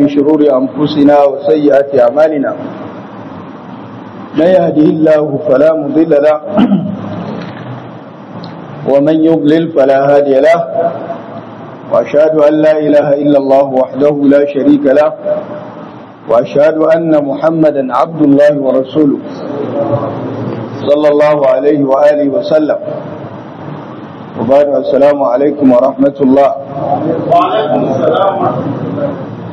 من شرور أنفسنا وسيئات أعمالنا من يهده الله فلا مضل له ومن يضلل فلا هادي له وأشهد أن لا إله إلا الله وحده لا شريك له وأشهد أن محمدا عبد الله ورسوله صلى الله عليه وآله وسلم وبعد السلام عليكم ورحمة الله وعليكم السلام ورحمة الله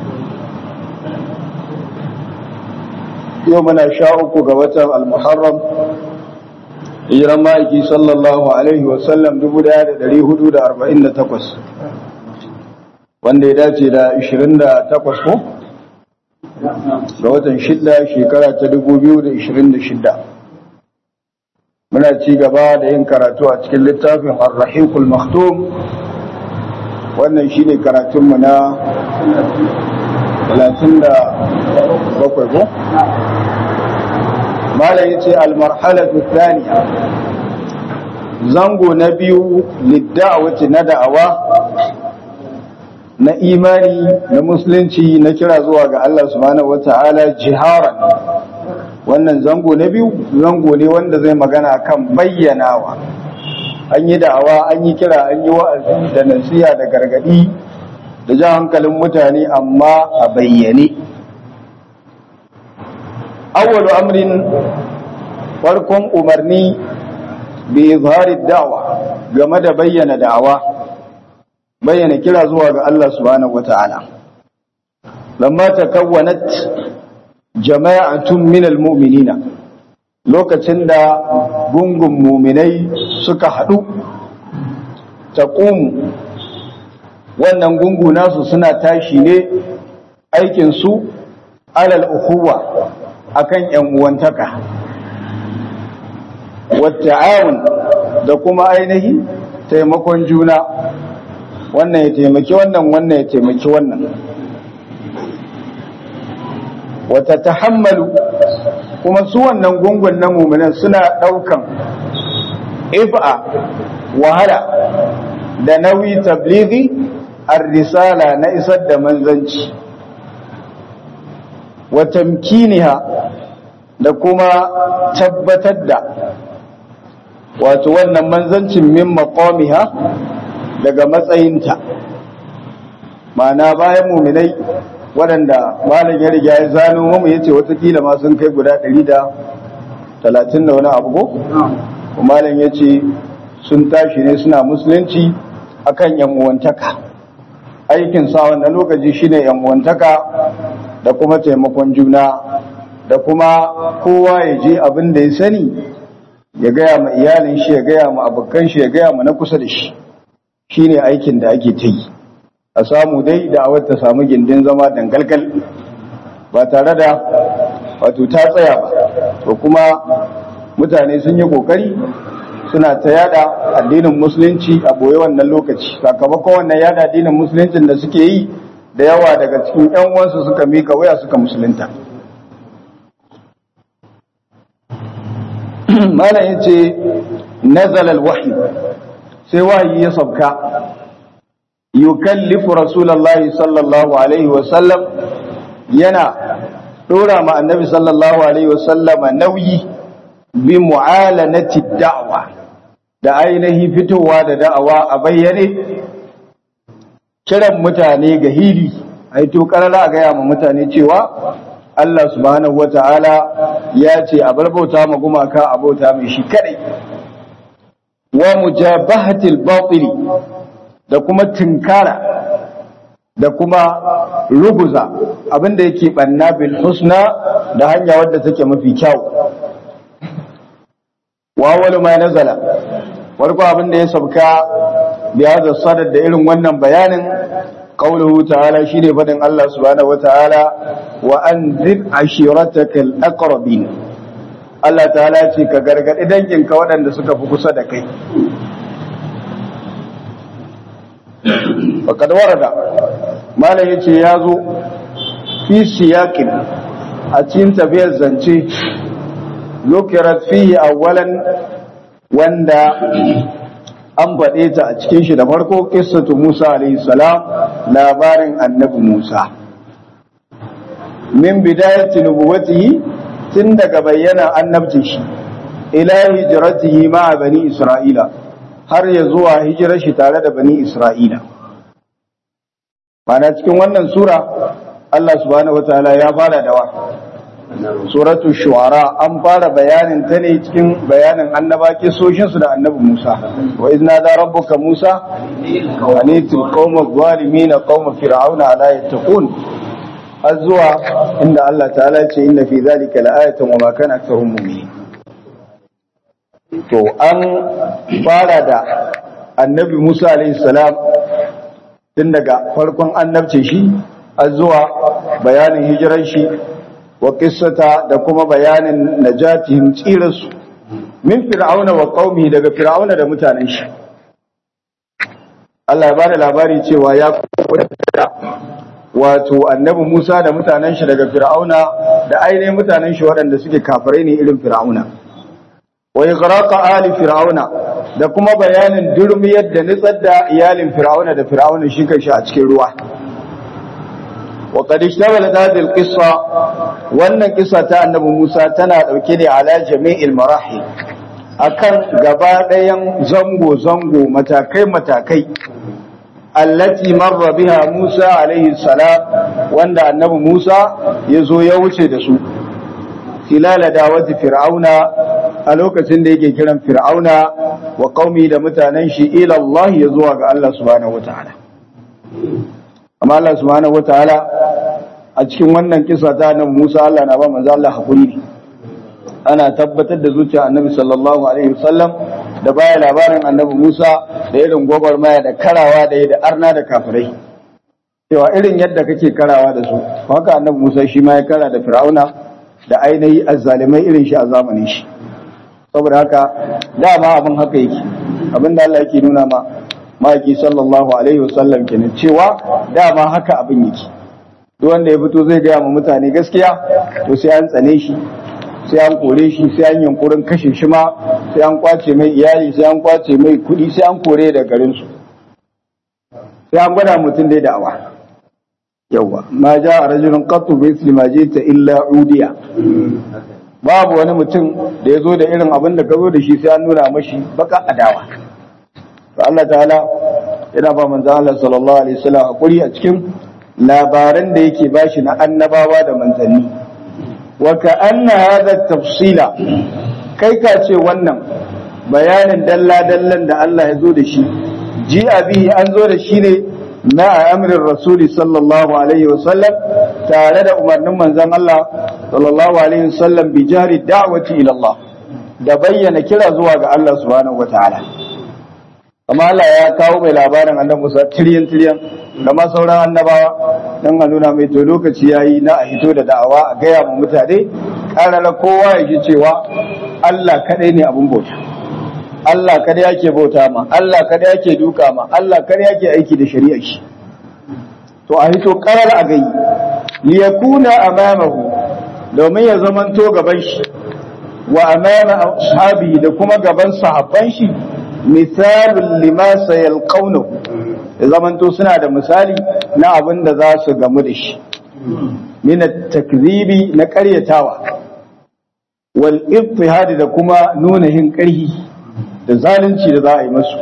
يومنا شاءك قوة المحرم hijiran ma'aiki sallallahu alaihi wasallam 1448 wanda ya dace da 28 ko? ga watan shidda shekara ta 2026 muna ci gaba da yin karatu a cikin littafin ar-rahiqul maktum wannan shine karatunmu na 37 ko? malam yace al-marhalatu thaniya zango na biyu lidda'awati na da'awa na imani na musulunci na kira zuwa ga Allah subhanahu wata'ala jiharan wannan zango na biyu zango ne wanda zai magana kan bayyanawa an yi da'awa an yi kira an yi wa'azi da nasiha da gargadi da jan hankalin mutane amma a bayyane awwalu amrin farkon umarni bi izhari da'wa game da bayyana da'awa bayyana kira zuwa ga Allah subhanahu wata'ala lamma takawwanat jama'atun min almu'minina lokacin da gungun mu'minai suka hadu taqumu wannan gungu nasu suna tashi ne aikin su alal ukhuwa akan ‘yan uwantaka, wata'awun da kuma ainihi taimakon juna, wannan ya taimaki wannan, wannan ya taimaki wannan. Wata tahammalu kuma su wannan gungun na mummunan suna ɗaukan if'a wahala da nauyi tablighi ar-risala na isar da manzanci. wa tamkiniha da kuma tabbatar da wato wannan manzancin min maqamiha daga matsayinta ma'ana bayan muminai waɗanda malam ya riga ya zano mu yace watakila ma sun kai guda ɗari da talatin da wani abu ko malam ya ce sun tashi ne suna musulunci akan yan uwantaka aikin sa wannan lokaci shine yan uwantaka da kuma taimakon juna da kuma kowa ya je abin da ya sani ya gaya ma iyalin shi ya gaya ma abokan shi ya gaya ma na kusa da shi shine aikin da ake ta yi a samu dai da awar ta samu gindin zama dangalgal ba tare da wato ta tsaya ba to kuma mutane sun yi kokari suna ta yada addinin musulunci a boye wannan lokaci sakamakon wannan yada addinin musuluncin da suke yi da yawa daga cikin ‘yan uwansu suka mika waya suka musulunta. Malam ya ce, Nazalal wahi, sai wahayi ya sabka, yukallifu Rasulallah sallallahu Alaihi wasallam yana ɗora ma annabi sallallahu Alaihi wasallama nauyi bi mu'alanati da'awa da ainihi fitowa da da'awa a bayyane kiran mutane ga hili a yi tokarara a gaya ma mutane cewa Allah subhanahu wa ta'ala ya ce a bar bauta ma gumaka a bauta mai shi kadai wa mujabahatil batili da kuma tinkara da kuma ruguza abinda yake banna bil husna da hanya wadda take mafi kyau wa awwalu ma nazala farko abinda ya sabka biya da sadar da irin wannan bayanin qauluhu ta'ala shine fadin Allah subhanahu wata'ala wa anzir ashiratakal aqrabin Allah ta'ala ce ka gargadi danginka waɗanda suka fi kusa da kai faqad warada malam yace yazo fi siyaqin a cikin tafiyar zance zukirat fihi awwalan wanda an faɗe ta a cikin shi da farko qissatu Musa alayhi salam labarin annabi Musa min bidayati nubuwatihi tun daga bayyana annabci shi ila hijratihi ma bani isra'ila har ya zuwa hijirar shi tare da bani isra'ila mana cikin wannan sura Allah subhanahu wataala ya fara da wa suratu shu'ara an fara bayanin ta ne cikin bayanin annaba kisoshin su da annabi Musa wa idna da rabbuka Musa anitul qawma zalimin qawma fir'auna ala yattaqun har zuwa inda Allah ta'ala ce inna fi zalika la'ayatan wa ma kana aktharuhum mu'minin to an fara da annabi Musa alaihi salam tun daga farkon annabce shi har zuwa bayanin hijirar shi wa qissata da kuma bayanin najatihim tsirarsu min fir'auna wa qaumi daga fir'auna da mutanen shi Allah ya bada labari cewa ya kuɗa wato annabi Musa da mutanen shi daga fir'auna da ainihin mutanen shi waɗanda suke kafirai ne irin fir'auna wa ighraqa ali fir'auna da kuma bayanin durmiyar da nitsar da iyalin fir'auna da fir'auna shi kanshi a cikin ruwa wa qad ishtamalat hadhihi al-qissa wannan kissa ta annabi Musa tana dauke ne ala jami'il marahil akan gaba ɗayan zango zango matakai matakai allati marra biha Musa alaihi salam wanda annabi Musa ya zo ya wuce da su filala dawati fir'auna a lokacin da yake kiran fir'auna wa qaumi da mutanen shi ila Allah ya zuwa ga Allah subhanahu wataala amma Allah subhanahu wataala a cikin wannan kisa ta annabi Musa Allah na ba manzo Allah hakuri ne ana tabbatar da zuciya annabi sallallahu alaihi wasallam da baya labarin annabi Musa da irin gwagwarmaya da karawa da da arna da kafirai cewa irin yadda kake karawa da su haka annabi Musa shi ma ya kara da Fir'auna da ainihi azzalimai irin shi a zamanin shi saboda haka dama abin haka yake abin da Allah yake nuna ma maki sallallahu alaihi wasallam kenan cewa dama haka abin yake duk wanda ya fito zai gaya ma mutane gaskiya to sai an tsane shi sai an kore shi sai an yankurin kashe shi ma sai an kwace mai iyali sai an kwace mai kuɗi sai an kore da garin su sai an gwada mutum dai da'awa yawa ma ja a rajulun qattu bi isli ma jita illa udiya babu wani mutum da ya zo da irin abin da ka zo da shi sai an nuna mashi baka adawa to Allah ta'ala yana ba manzo Allah sallallahu alaihi wasallam hakuri a cikin labaran da yake bashi na annabawa da manzanni wa ka'anna hadha tafsila kai ka ce wannan bayanin dalla dallan da Allah ya zo da shi ji bihi an zo da shi ne na amrin rasuli sallallahu alaihi wasallam tare da umarnin manzon Allah sallallahu alaihi wasallam bi jari da'wati ila Allah da bayyana kira zuwa ga Allah subhanahu wataala amma Allah ya kawo mai labarin annabi Musa tiryan tiryan da ma sauran annabawa dan a nuna mai to lokaci yayi na a hito da da'awa a gaya mu mutane karara kowa ya ji cewa Allah kadai ne abun bauta Allah kada yake bauta ma Allah kada yake duka ma Allah kada yake aiki da shari'ar shi to a hito karar a gai li yakuna amamahu domin ya zamanto gaban shi wa amama ashabi da kuma gaban sahabban shi misalul lima sayalqawnahu ya zamanto suna da misali na abin da za su gamu da shi min takzibi na karyatawa wal ittihad da kuma nuna hin karhi da zalunci da za a yi masu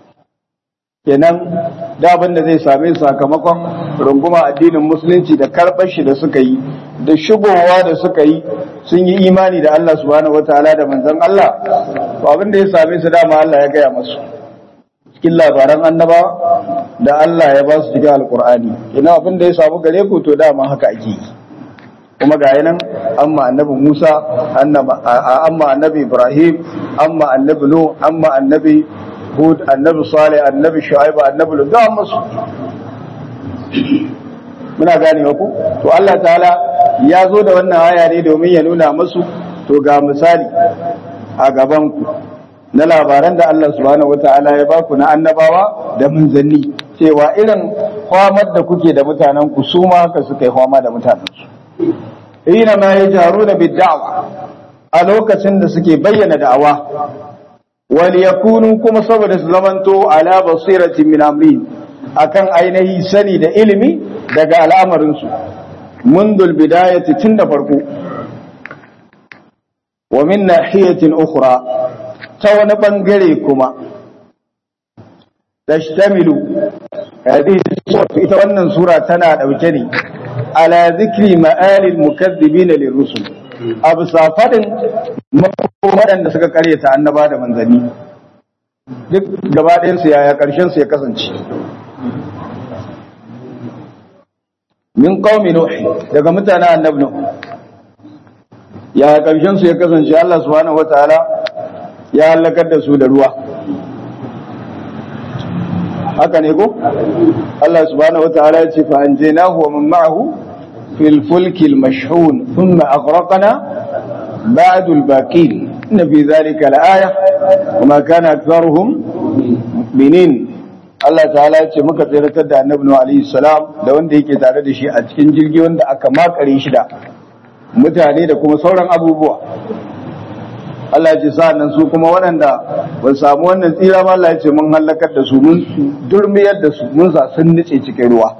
kenan da abin da zai same sakamakon runguma addinin musulunci da karɓar shi da suka yi da shigowa da suka yi sun yi imani da Allah subhanahu wataala da manzon Allah to abin da ya same su dama Allah ya gaya masu cikin labaran annaba da Allah ya ba su cikin alkur'ani ina abin da ya samu gare ku to dama haka ake yi kuma ga yanan amma annabi Musa amma annabi Ibrahim amma annabi Nuh amma annabi Hud annabi Salih annabi Shu'aib annabi Lut da musu muna gane ku to Allah ta'ala ya zo da wannan aya ne domin ya nuna musu to ga misali a gaban ku na labaran da Allah subhanahu wata'ala ya baku na annabawa da manzanni cewa irin kwamar da kuke da mutanen ku su ma haka suka yi kwama da mutanen su hina ma yajaruna bid-da'wa a lokacin da suke bayyana da'awa wal yakunu kuma saboda su zamanto ala basiratin min amri akan ainihi sani da ilimi daga al'amarin su mundul bidayati tun da farko wa min nahiyatin ukhra ta wani bangare kuma tashtamilu hadhihi ita wannan sura tana dauke ne ala zikri ma'alil mukaththibin lirrusul abu safadin waɗanda suka karyata annaba da manzanni duk gaba ɗayansu yaya ƙarshen su ya kasance min qaumi nuh daga mutanen annabi nuh yaya ƙarshen su ya kasance Allah subhanahu wataala ya halakar da su da ruwa haka ne ko Allah subhanahu wataala ya ce fa anjaynahu wa man ma'ahu fil fulki al mashhun thumma aghraqna ba'du al baqin inna fi dhalika la aya wa ma kana aktharuhum mu'minin Allah ta'ala ya ce muka tsiratar da annabi Nuhu alaihi salam da wanda yake tare da shi a cikin jirgi wanda aka makare shi da mutane da kuma sauran abubuwa Allah ya ce sa'annan su kuma waɗanda ba samu wannan tsira ba Allah ya ce mun halakar da su mun durmiyar da su mun sa sun nice cikin ruwa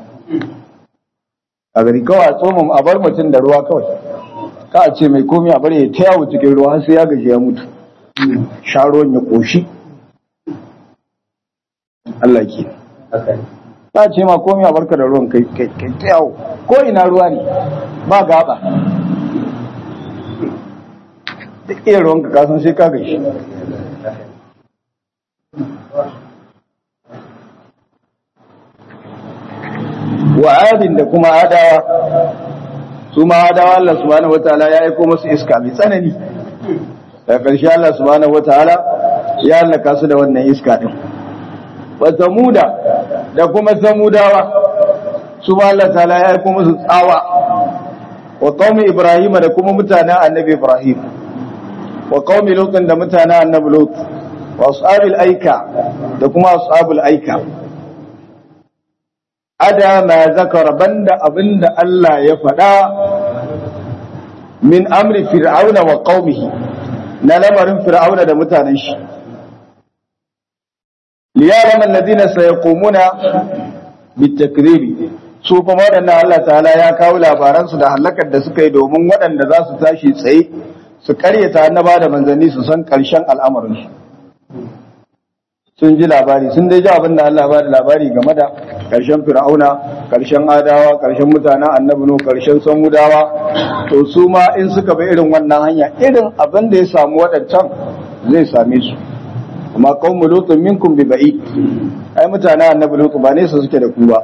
a gari kawai a tsoma a bar mutum da ruwa kawai ka a ce mai komi a bar ya ta yawo cikin ruwa har sai ya gaji ya mutu sha ruwan ya ƙoshi Allah ke ba ce ma komi a barka da ruwan kai kai ta yawo ko ina ruwa ne ba gaba duk iya ruwanka kasan sai ka gashi wa adin da kuma adawa su ma adawa Allah subhanahu wataala ya aiko musu iska mai tsanani daga ƙarshe Allah subhanahu wataala ya halaka su da wannan iska din wa samuda da kuma samudawa su ma Allah ta'ala ya aiko musu tsawa wa qaumi ibrahima da kuma mutanen annabi ibrahim wa qaumi lutin da mutanen annabi lut wa ashabil aika da kuma ashabul aika ada ma zakara banda abinda Allah ya faɗa min amri fir'auna wa qaumihi na lamarin fir'auna da mutanen shi liyarama alladhina sayaqumuna bitakribi su kuma waɗannan Allah ta'ala ya kawo labaransu da halakar da suka yi domin waɗanda za su tashi tsaye su karyata annaba da manzanni su san ƙarshen al'amarinsu sun ji labari sun dai ji abin da Allah ba da labari game da ƙarshen fir'auna ƙarshen adawa ƙarshen mutanen annabi no ƙarshen samudawa to su ma in suka bi irin wannan hanya irin abin da ya samu waɗancan zai same su amma qaumu lutun minkum bi ba'i ai mutanen annabi lutu ba ne su suke da ku ba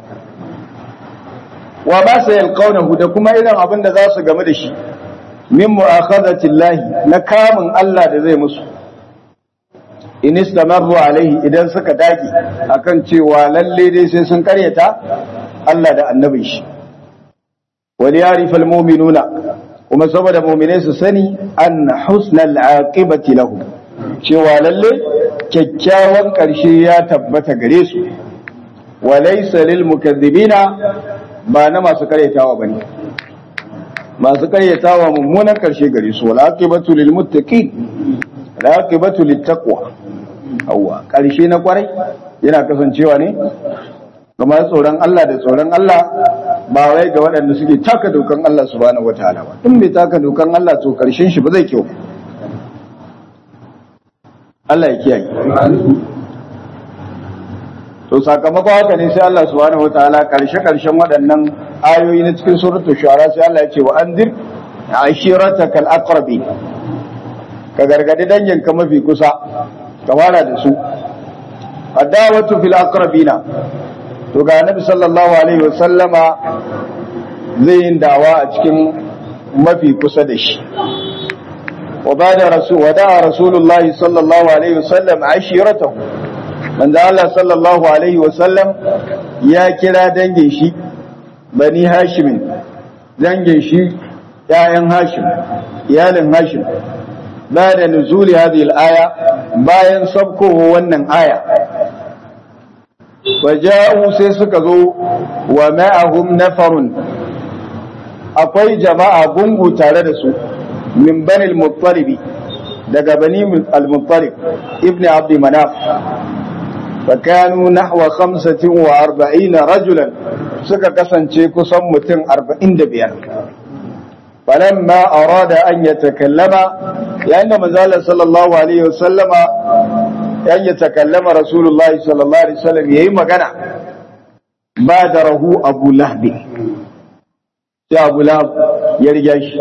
wa ba sa yalqawnahu da kuma irin abin da za su game da shi min mu'akhadati llahi na kamun Allah da zai musu in istamarru alaihi idan suka dage akan cewa lalle dai sai sun karyata Allah da annabin shi wal yarifal mu'minuna kuma saboda mu'minai su sani an husnal aqibati lahum cewa lalle kyakkyawan karshe ya tabbata gare su wa laysa lil mukaththibina ba na masu karyatawa bane masu karyatawa mummunan karshe gare su wal aqibatu lil muttaqin al aqibatu lit taqwa Hauwa ƙarshe na kwarai yana kasancewa ne kamar tsoron Allah da tsoron Allah ba wai ga waɗanda suke taka dokan Allah subhanahu wataala ba in bai taka dokan Allah to ƙarshen shi ba zai kyau Allah ya kiyaye to sakamakon haka ne sai Allah subhanahu wataala ƙarshe ƙarshen waɗannan ayoyi na cikin suratul shu'ara sai Allah ya ce wa andir ashiratakal aqrabi ka gargadi danginka mafi kusa ka fara da su adawatu fil aqrabina to ga annabi sallallahu alaihi wasallama zai yin dawa a cikin mafi kusa da shi wa bada rasul wa da'a rasulullah sallallahu alaihi wasallam ashiratahu manzo Allah sallallahu alaihi wasallam ya kira dangin shi bani hashim dangin shi ƴaƴan hashim iyalin hashim بعد نزول هذه الآية bayan sabkowa wannan aya waja'u sai suka zo wa ma'ahum nafarun akwai jama'a gungu tare da su min bani al-muttalibi daga bani al-muttalib ibn abd manaf فكانوا نحو خمسة وأربعين رجلا suka kasance kusan mutum arba'in da biyar falamma arada an ya takallama yayin da manzalar sallallahu alaihi wasallama yan ya takallama rasulullah sallallahu alaihi wasallam yayi magana ba da rahu abu lahbi sai abu lahab ya riga shi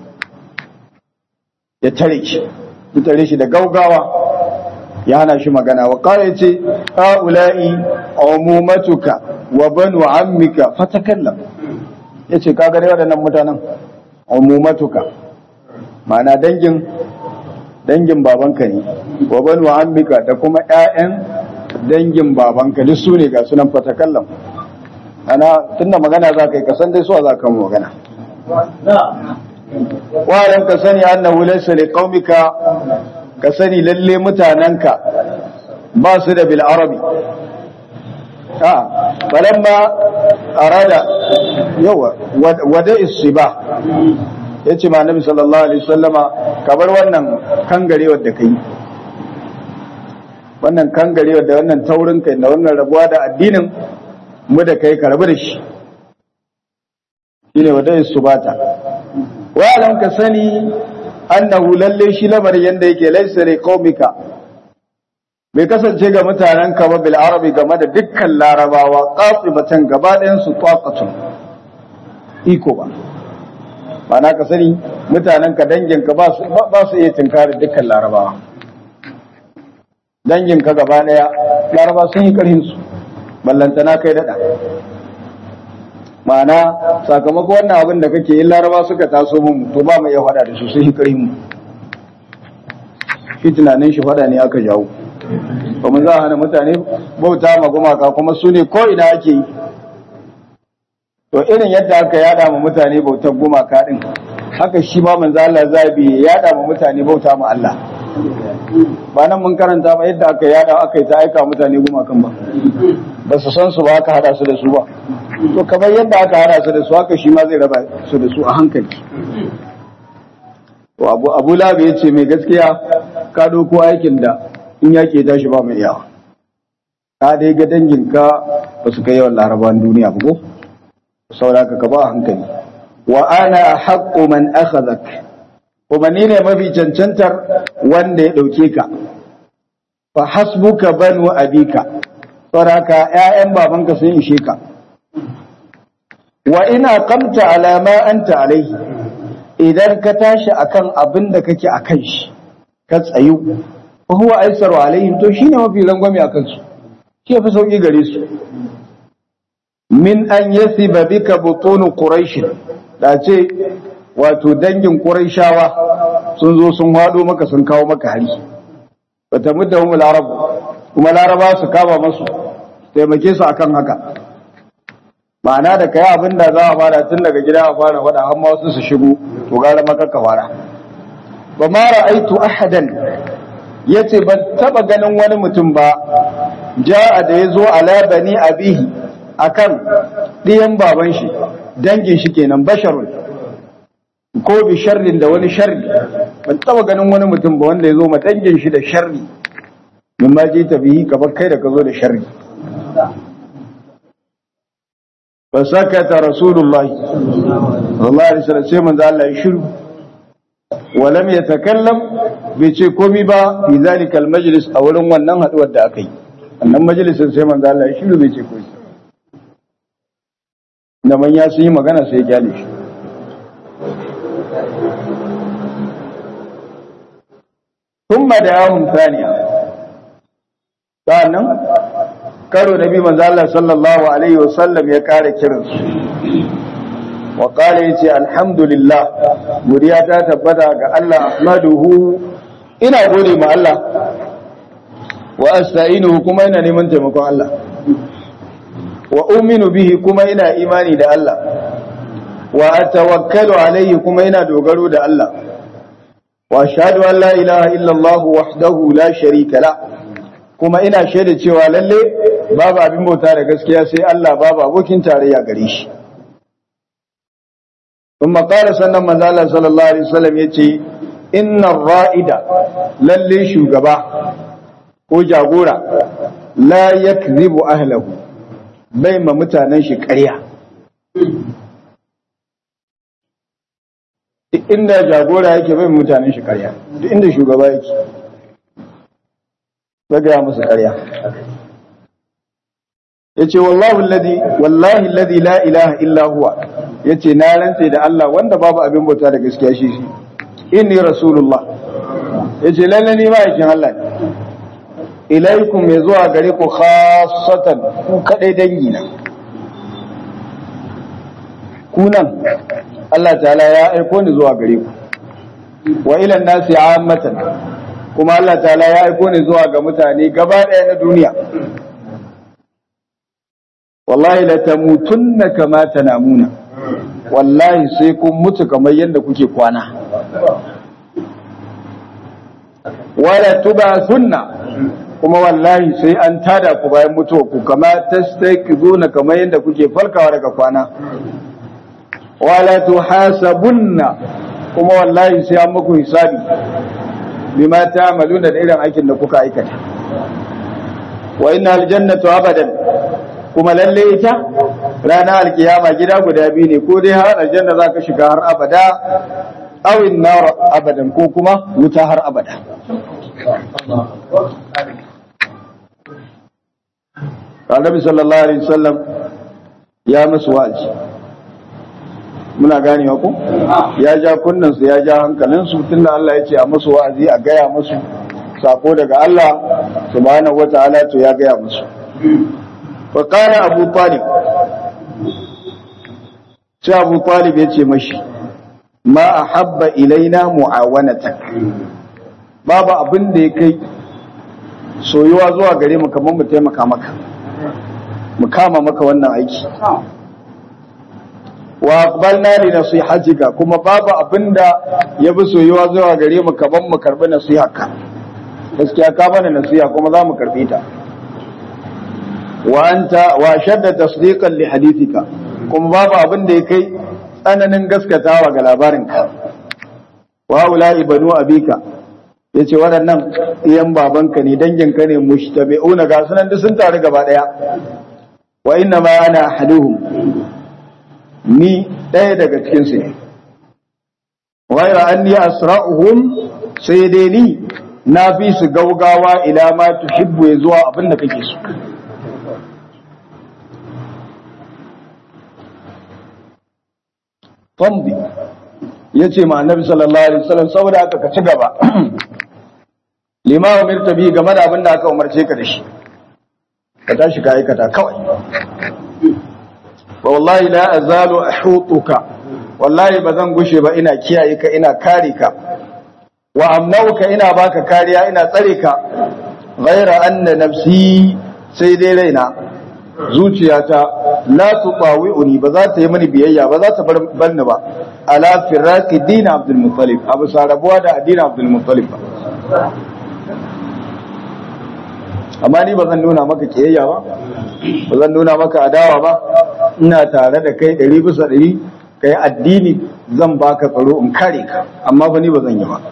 ya tare shi ya tare shi da gaugawa ya hana shi magana wa kare ce ha'ula'i umumatuka wa banu ammika fatakallam yace ka gare waɗannan mutanen umumatuka ma'ana dangin dangin babanka ne wa banu ammika da kuma ƴaƴan dangin babanka duk su ne ga sunan fatakallam ana tunda magana za ka yi kasan dai suwa za ka mu magana wa ka sani annahu laysa liqaumika ka sani lalle mutanenka ba su da bil arabi a falamma arada yawa wada isiba yace ma annabi sallallahu alaihi wasallama kabar wannan kangarewar da kai wannan kangarewar da wannan taurin kai da wannan rabuwa da addinin mu da kai ka rabu da shi shine wada isubata wa alam ka sani annahu lalle shi lamarin yanda yake laysa li qaumika bai kasance ga mutanen ka ba bil arabi game da dukkan larabawa qatibatan gaba ɗayan su taqatun iko ba mana ka sani mutanen ka dangin ka ba su ba su iya tinkari dukkan larabawa dangin ka gaba ɗaya laraba sun yi karhin su ballantana kai dada ma'ana sakamakon wannan abin da kake yin laraba suka taso mun to ba mu iya faɗa da su sun yi karhin mu shi tunanin shi faɗa ne aka jawo ba mu za a hana mutane bauta ma gumaka kuma su ne ko ina ake yi to irin yadda aka yada ma mutane bautar gumaka din haka shi ma manzo Allah zabi ya yada ma mutane bauta ma Allah ba nan mun karanta ba yadda aka yada aka yi ta aika mutane gumakan ba ba su san su ba aka hada su da su ba to kamar yadda aka hada su da su haka shi ma zai raba su da su a hankali to abu abu labi ya ce mai gaskiya ka doko aikin da in yake tashi ba mai yawa ka dai ga danginka ba su kai yawan larabawan duniya ba ko sauraka ka ba a hankali wa ana haqqu man akhadhak kuma ni ne mafi cancantar wanda ya dauke ka fa hasbuka banu abika sauraka ƴaƴan babanka sun ishe ka wa ina qamta ala ma anta alaihi idan ka tashi akan abin da kake akan shi ka tsayu fa huwa aisaru alaihim to shine mafi rangwame akan su shi fi sauki gare su min an yasiba bika butunu quraish da ce wato dangin quraishawa sun zo sun hado maka sun kawo maka hari bata mudahum arab kuma laraba su kama masu taimake su akan haka ma'ana da kai abin da za a fara tun daga gida a fara wada har ma wasu su shigo to gara maka ka fara ba ma ra'aitu ahadan yace ban taba ganin wani mutum ba ja'a da yazo ala bani abihi akan ɗiyan baban shi dangin shi kenan basharun ko bi sharrin da wani sharri ban taba ganin wani mutum ba wanda ya zo ma dangin shi da sharri min ma ji ta bihi kamar kai da ka zo da sharri fa sakata rasulullahi sallallahu alaihi wasallam sai manzo Allah ya shiru wa lam yatakallam bai ce komai ba fi zalika almajlis a wurin wannan haduwar da aka yi wannan majalisin sai manzo Allah ya shiru bai ce komai da manya sun yi magana sai ya gyale shi thumma da yawon thaniya sa'annan karo nabi manzo Allah sallallahu alaihi wasallam ya kare kiransu wa qala yace alhamdulillah godiya ta tabbata ga Allah ahmaduhu ina gode ma Allah wa asta'inuhu kuma ina neman taimakon Allah wa uminu bihi kuma ina imani da Allah wa atawakkalu alayhi kuma ina dogaro da Allah wa ashhadu an la ilaha illa Allah wahdahu la sharika la kuma ina shaida cewa lalle babu abin bauta da gaskiya sai Allah babu abokin tarayya gare shi kuma qala sannan manzo Allah sallallahu alaihi wasallam yace inna ra'ida lalle shugaba ko jagora la yakzibu ahlahu bai ma mutanen shi ƙarya duk inda jagora yake bai mutanen shi karya duk inda shugaba yake bai gaya musu karya ya ce wallahi alladhi wallahi alladhi la ilaha illa huwa ya ce na rantse da Allah wanda babu abin bauta da gaskiya shi shi inni rasulullah ya ce lalle ni ma'aikin Allah ne ilaikum ya zuwa gare ku khasatan ku kadai dangi na kunan Allah ta'ala ya aiko ni zuwa gare ku wa ila nasi ammatan kuma Allah ta'ala ya aiko ni zuwa ga mutane gaba daya na duniya wallahi la tamutunna kama tanamuna wallahi sai kun mutu kamar yadda kuke kwana wala tubathunna kuma wallahi sai an tada ku bayan mutuwa ku kama tastaqizuna kamar yadda kuke farkawa daga kwana wala tuhasabunna kuma wallahi sai an muku hisabi bima ta'maluna da irin aikin da kuka aikata wa inna aljannatu abadan kuma lalle ita ranar alkiyama gida guda biyu ne ko dai har aljanna za ka shiga har abada awin nar abadan ko kuma wuta har abada Annabi sallallahu alaihi wasallam ya musu wa'azi muna ganewa ko ya ja kunnan su ya ja hankalin su tunda Allah ya ce a musu wa'azi a gaya musu sako daga Allah subhanahu wataala to ya gaya musu wa qala abu talib sai abu talib ya ce mashi ma ahabba ilaina mu'awanatak babu abin da ya kai soyuwa zuwa gare mu kamar mu taimaka maka mu kama maka wannan aiki wa aqbalna li nasihatika kuma babu abinda ya bi soyuwa zuwa gare mu kaman mu karbi nasiharka gaskiya ka bana nasiha kuma za mu karbi ta wa anta wa shadda tasdiqan li hadithika kuma babu abinda ya kai tsananin gaskatawa ga labarinka wa ulai banu abika yace waɗannan iyan babanka ne danginka ne mushtabi'una ga sunan duk sun taru gaba daya wa inna ma ana ahaduhum ni ɗaya daga cikinsu ne waira an ni asra'uhum sai dai ni na fi su gaugawa ila ma tuhibbu ya zuwa abin da kake so fambi ya ce ma annabi sallallahu alaihi wasallam saboda aka ka ci gaba lima umirta bi game da abin da aka umarce ka da shi ka tashi ka aikata kawai wallahi la azalu ahutuka wallahi bazan gushe ba ina kiyaye ka ina kare ka wa amnauka ina baka kariya ina tsare ka ghaira anna nafsi sai dai raina zuciyata la tutawi'uni ba za ta yi mani biyayya ba za ta bar banni ba ala firaqi din abdul muttalib abu sarabuwa da addinin abdul muttalib ba amma ni ba zan nuna maka kiyayya ba ba zan nuna maka adawa ba ina tare da kai ɗari bisa ɗari ka yi addini zan baka tsaro in kare ka amma fa ni ba zan yi ba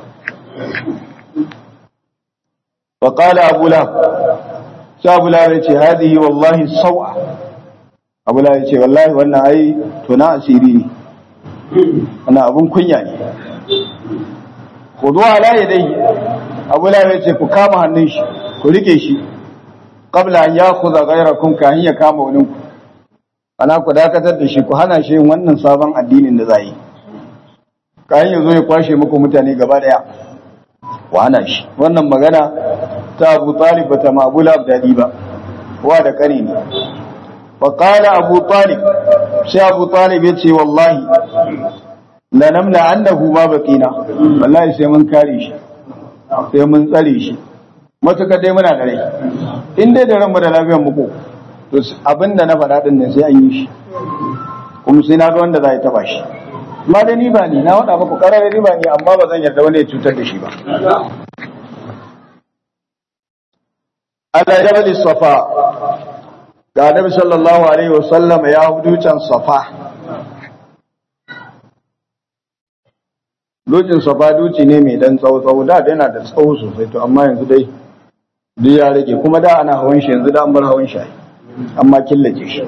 wa qala abu lahab sai abu lahab yace hadihi wallahi sawa abu lahab yace wallahi wannan ai to na asiri ne wannan abun kunya ne khudu ala yadayhi abu lahab yace ku kama hannun shi ku rike shi qabla an yakhudha ghayrakum ka ya kama wani ku ana ku dakatar da shi ku hana shi yin wannan sabon addinin da zai kayan yazo ya kwashe muku mutane gaba daya ku hana shi wannan magana ta Abu Talib bata ma Abu Lahab dadi ba wa da kare ne fa qala Abu Talib sai Abu Talib yace wallahi la namla annahu ma baqina wallahi sai mun kare shi sai mun tsare shi matuƙa dai muna da rai in dai da ranmu da lafiyar muku to abinda na faɗa ɗin nan sai an yi shi kuma sai na ga wanda za a taɓa shi amma da ni ba ni na waɗa muku ƙarar ni ba ni amma ba zan yarda wani ya cutar da shi ba Allah ya bali safa ga Annabi sallallahu alaihi wasallam ya hudu can safa Lokacin safa duci ne mai dan tsawo tsawo da yana da tsawo sosai to amma yanzu dai duk ya rage kuma da ana hawan shi yanzu da an bar hawan shi amma killace shi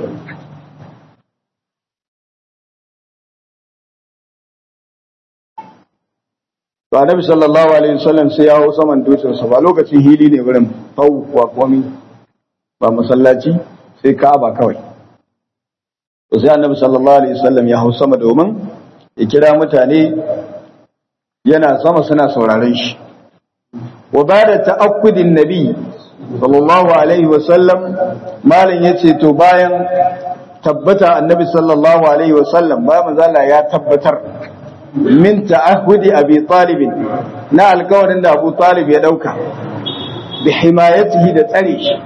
to annabi sallallahu alaihi wasallam sai ya hau saman dutsen sa ba lokacin hili ne wurin fau wa komi ba masallaci sai ka'aba kawai to sai annabi sallallahu alaihi wasallam ya hau sama domin ya kira mutane yana sama suna sauraron shi wa bada ta'akkudin nabi sallallahu alaihi wasallam malin yace to bayan tabbata annabi sallallahu alaihi wasallam ba manzala ya tabbatar min ta'ahudi abi talib na alkawarin da abu talib ya dauka bi himayatihi da tsare shi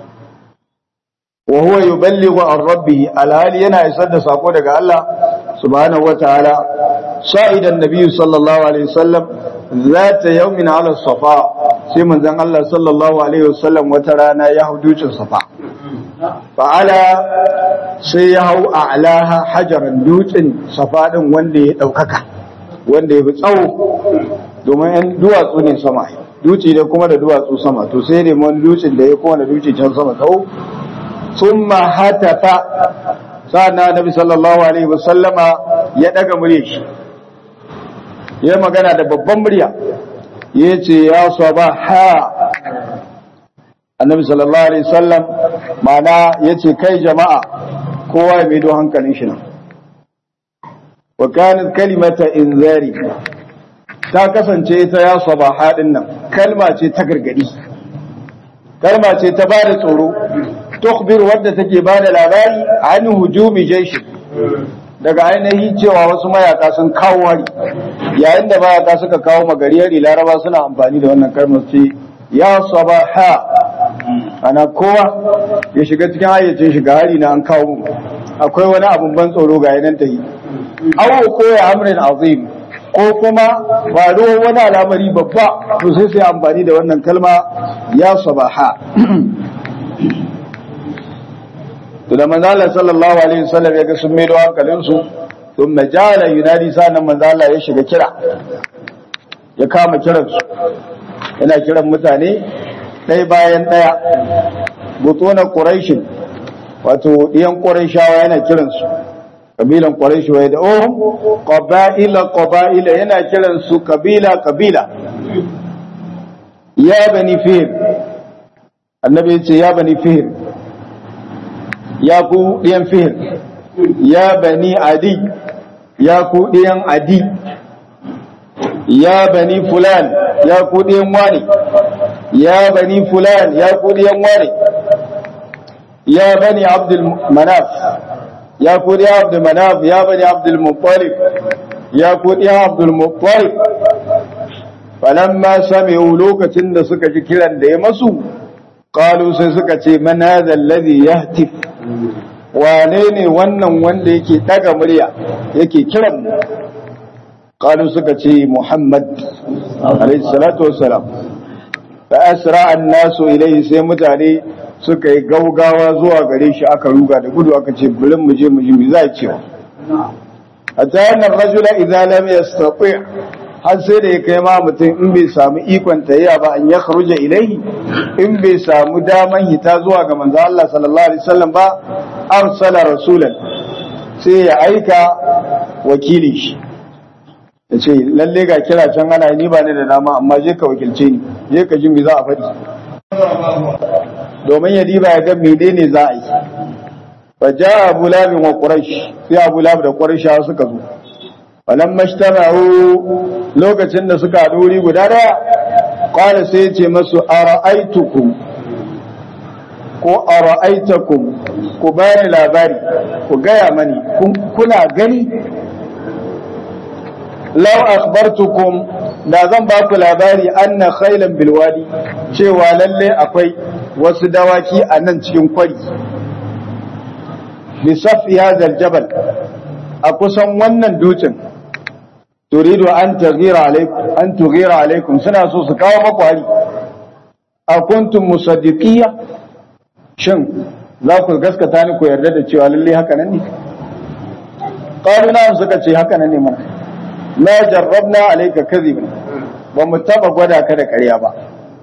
wa huwa yuballighu an rabbih alhali yana isar da sako daga Allah subhanahu wataala sa'idan nabi sallallahu alaihi wasallam zata yawmin ala safa sai manzon Allah sallallahu alaihi wasallam wata rana ya hau dutsen safa fa'ala sai ya hau a'laha hajaran dutsen safa din wanda ya daukaka wanda ya fi tsawo domin yan duwatsu ne sama duci da kuma da duwatsu sama to sai ne wani dutsen da ya kowane duci can sama tsawo thumma hatafa sa'anna nabi sallallahu alaihi wasallama ya daga murya shi ya magana da babban murya yace ya sabaha annabi sallallahu alaihi wasallam mana yace kai jama'a kowa ya maido hankalin shi nan wa kanat kalimata inzari ta kasance ita ya sabaha din nan kalma ce ta gargadi kalma ce ta bada tsoro tukhbir wadda take bada labari an hujumi jaishi daga ainihin cewa wasu mayaka sun kawo hari yayin da mayaka suka kawo magariyar laraba suna amfani da wannan kalmar ce ya sabaha ana kowa ya shiga cikin hayyacin shiga hari na an kawo akwai wani abun ban tsoro ga yanan ta yi awo ko ya amrin azim ko kuma faruwar wani al'amari babba to sai sai amfani da wannan kalma ya sabaha to da manzo Allah sallallahu alaihi wasallam ya ga sun maido hankalin su thumma jala yunadi sanan manzo Allah ya shiga kira ya kama kiran su yana kiran mutane ɗaya bayan ɗaya butuna quraishin wato ɗiyan quraishawa yana kiran su kabilan quraish wa da ohum qaba'ila qaba'ila yana kiran su kabila kabila ya bani fihr annabi ya ce ya bani fihr ya ku ɗiyan fihr ya bani adi ya ku ɗiyan adi ya bani fulan ya ku ɗiyan wani ya bani fulan ya ku ɗiyan wani ya bani abdul manaf ya ku ɗiyan abdul manaf ya bani abdul muttalib ya ku ɗiyan abdul muttalib falamma sami'u lokacin da suka ji kiran da ya masu qalu sai suka ce man hadha alladhi yahtif wane ne wannan wanda yake daga murya yake kiran mu qalu suka ce muhammad alayhi salatu wassalam fa asra an-nasu ilayhi sai mutane suka yi gaugawa zuwa gare shi aka ruga da gudu aka ce burin mu je mu ji me za cewa hatta yana rajula idza lam yastati har sai da ya kai ma mutum in bai samu ikon tayya ba an ya kharuja ilaihi in bai samu daman hita zuwa ga manzo Allah sallallahu alaihi wasallam ba arsala rasulan sai ya aika wakili shi ya ce lalle ga kira can ana ni ba ni da dama amma je ka wakilce ni je ka ji me za a faɗi domin ya diba ya ga menene za a yi fa ja abu labin wa quraish sai abu lab da quraish suka zo falamma ijtama'u lokacin da suka haɗu wuri guda daya qala sai ya ce masu ara'aitukum ko ara'aitakum ku bani labari ku gaya mani kuna gani law akhbartukum da zan ba ku labari anna khailan bilwadi cewa lalle akwai wasu dawaki a nan cikin kwari bi safi hadha jabal a kusan wannan dutsen turidu an taghira alaikum an tughira alaikum suna so su kawo maku hari a kuntum musaddiqiyya shin za ku gaskata ni ku yarda da cewa lalle haka nan ne qalu na suka ce haka nan ne mana ma jarrabna alayka kadhiban ba mu taba gwada ka da ƙarya ba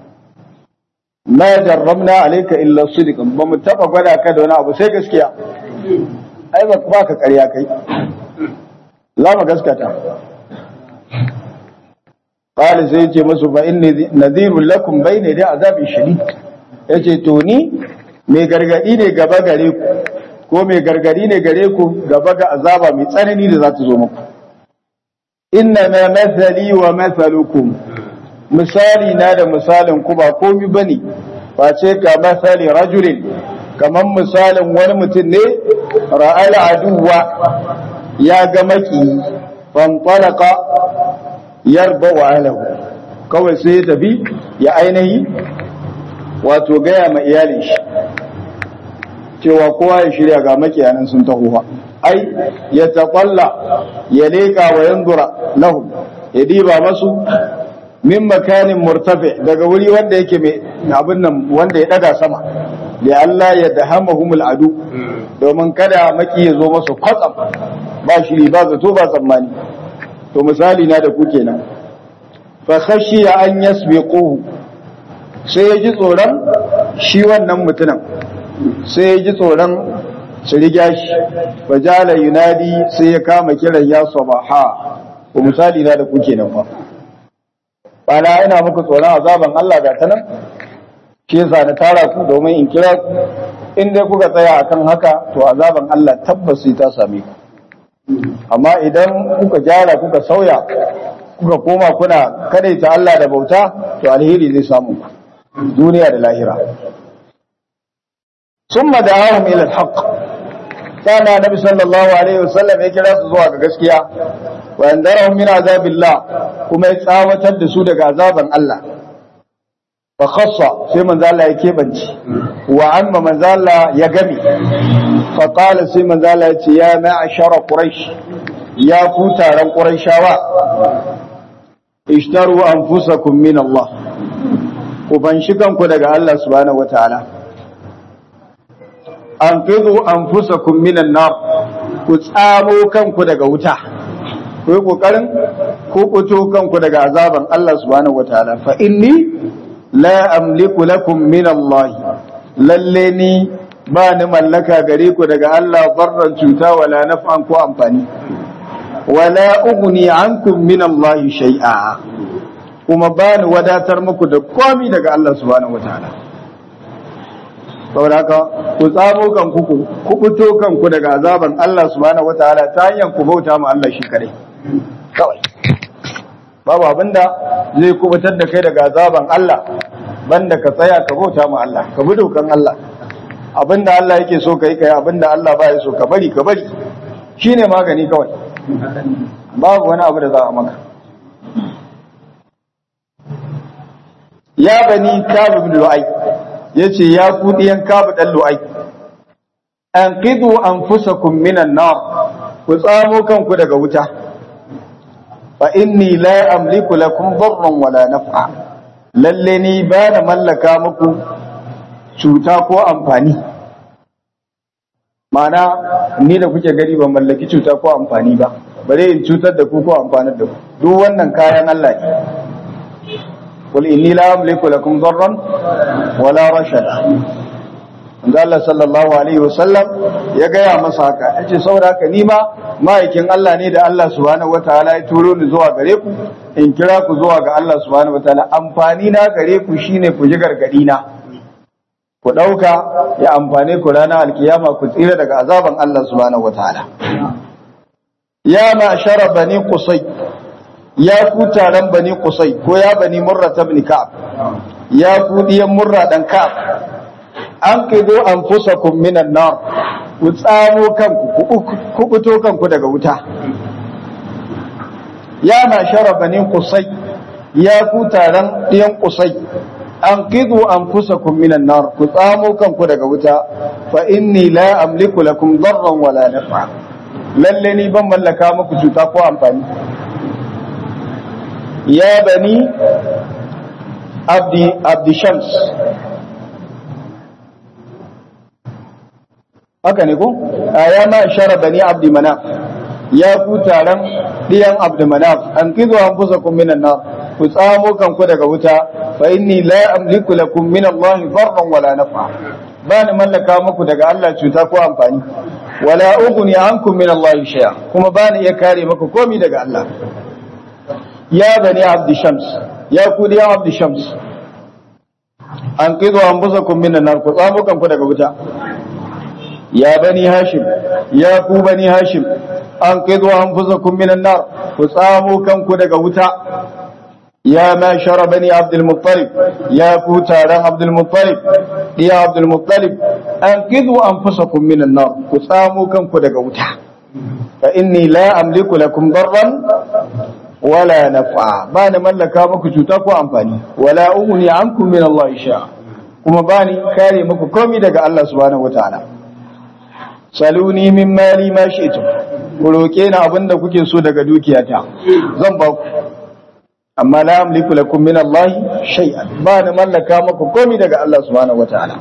ma jarrabna alayka illa sidqan ba mu taba gwada ka da wani abu sai gaskiya ai ba ba ka ƙarya kai za mu gaskata qala sai yace musu fa inni nadhirul lakum bayna da azabin shadid yace to ni mai gargadi ne gaba gare ku ko mai gargadi ne gare ku gaba ga azaba mai tsanani da za ta zo muku inna ma mathali wa mathalukum misali na da misalin ku ba komi bane face ka masali rajulin kaman misalin wani mutum ne ra'al aduwa ya ga maki fantalaka yarba wa alahu kawai sai ya tafi ya ainihi wato gaya ma iyalin shi cewa kowa ya shirya ga makiyanan sun taho ai ya taƙalla ya leƙa wa yanzura lahu ya diba masu min makanin murtafi daga wuri wanda yake mai abin nan wanda ya daga sama da Allah ya dahamahumul adu domin kada maki ya zo masu kwatsam ba shiri ba zato ba tsammani to misali na da ku kenan fa khashiya an yasbiquhu sai ya ji tsoron shi wannan mutumin sai ya ji tsoron su riga shi fa jala yunadi sai ya kama kiran ya sabaha ko misali na da ku kenan fa bana ina muku tsoron azaban Allah ga ta nan shi yasa na tara ku domin in kira ku in dai kuka tsaya akan haka to azaban Allah tabbas sai ta same ku amma idan kuka gyara kuka sauya kuka koma kuna kadaita Allah da bauta to alheri zai samu ku duniya da lahira summa da'ahum ila al-haqq kana nabi sallallahu alaihi wasallam ya kira su zuwa ga gaskiya wa andarahum min azabillah kuma ya tsawatar da su daga azaban Allah fa khassa sai manzo Allah ya kebanci wa amma manzo Allah ya gami fa qala sai manzo Allah ya ce ya ma'ashara quraish ya ku taron quraishawa ishtaru anfusakum min Allah ku fanshi kanku daga Allah subhanahu wataala anqidhu anfusakum min an-nar ku tsamo kanku daga wuta ku yi kokarin ku fito kanku daga azaban Allah subhanahu wataala fa inni la amliku lakum min Allah lalle ni ba ni mallaka gare ku daga Allah barran cuta wala naf'an ko amfani wala ughni ankum min Allah shay'a kuma ba ni wadatar muku da komai daga Allah subhanahu wataala saboda haka ku tsamo kanku ku kubuto kanku daga azaban Allah subhanahu wataala ta hanyar ku bauta ma Allah shi kadai kawai babu abinda zai kubutar da kai daga azaban Allah banda ka tsaya ka bauta ma Allah ka bi dokan Allah abinda Allah yake so kai kai abinda Allah ba ya so ka bari ka bari shine magani kawai babu wani abu da za a maka ya bani kabu ibn lu'ay yace ya ku diyan kabu dan lu'ay anqidu anfusakum minan nar ku tsamo kanku daga wuta fa inni la amliku lakum darran wala naf'a lalle ni ba na mallaka muku cuta ko amfani mana ni da kuke gari ban mallaki cuta ko amfani ba bare in cutar da ku ko amfanar da ku duk wannan kayan Allah ne qul inni la amliku lakum darran wala rashada Allah sallallahu alaihi wasallam ya gaya masa haka yace saboda haka ni ma ma'aikin Allah ne da Allah subhanahu wataala ya turo ni zuwa gare ku in kira ku zuwa ga Allah subhanahu wataala amfani na gare ku shine ku ji gargadi na ku dauka ya amfane ku ranar alkiyama ku tsira daga azaban Allah subhanahu wataala ya ma'shara bani qusay ya ku taron bani qusay ko ya bani murra ibn ka'ab ya ku diyan murra dan ka'ab an kido an fusa minan nar ku tsamo kanku ku fito kanku daga wuta ya na shara banin kusai ya ku taron ɗiyan kusai an kido an fusa minan nar ku tsamo kanku daga wuta fa inni la amliku lakum darran wala nafa lalle ni ban mallaka muku cuta ko amfani ya bani abdi abdi shams haka ne ko ya ma shara bani abdi manaf ya ku taron diyan abdi manaf an kizo an fusa kun minan nar ku tsamo kanku daga wuta fa inni la amliku lakum min Allah farran wala nafa ba ni mallaka muku daga Allah cuta ko amfani wala ughni ankum min Allah shay'a kuma ba ni iya kare muku komai daga Allah ya bani abdi shams ya ku ya abdi shams an qidu anfusakum minan nar ku tsamo kanku daga wuta ya bani hashim ya ku bani hashim an qidu anfusakum minan nar ku tsamo kanku daga wuta ya ma shara bani abdul muttalib ya ku taron abdul muttalib ya abdul muttalib an qidu anfusakum minan nar ku tsamo kanku daga wuta fa inni la amliku lakum darran wala naf'a ba ni mallaka muku cuta ko amfani wala ughni ankum min Allah sha kuma ba ni kare muku komai daga Allah subhanahu wataala saluni min mali ma shi'tum ku roke ni abinda kuke so daga dukiyata zan ba ku amma la amliku lakum min Allah shay'an ba ni mallaka muku komai daga Allah subhanahu wataala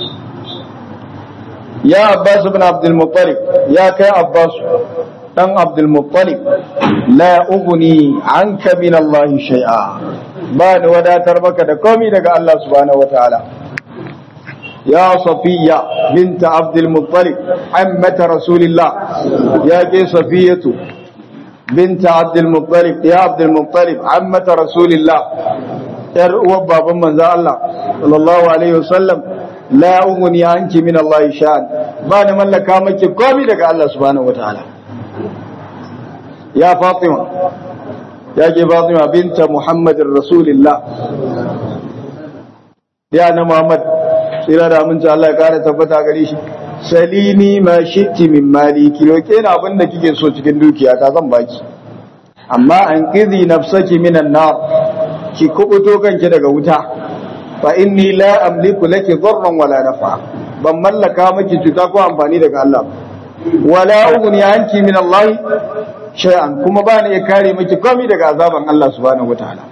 ya Abbas ibn Abdul Muttalib ya kai Abbas dan Abdul Muttalib la ughni anka min Allah shay'a ba ni wadatar maka da komai daga Allah subhanahu wataala يا صفية بنت عبد المطلب عمة رسول الله يا كي صفية بنت عبد المطلب يا عبد المطلب عمة رسول الله يرؤوا بابا من ذا الله صلى الله عليه وسلم لا أغني عنك من الله شان بان من لك مك قومي لك الله سبحانه وتعالى يا فاطمة يا كي فاطمة بنت محمد رسول الله يا أنا محمد tsira da aminci Allah ya kara tabbata gare shi salini ma shitti min mali ki roke ni abin da kike so cikin dukiya ta zan baki amma an qizi nafsaki minan nar ki kubuto kanki daga wuta fa inni la amliku laki dharran wala nafa ban mallaka miki cuta ko amfani daga Allah wala ughni anki min Allah shay'an kuma ba ni kare miki komai daga azaban Allah subhanahu wataala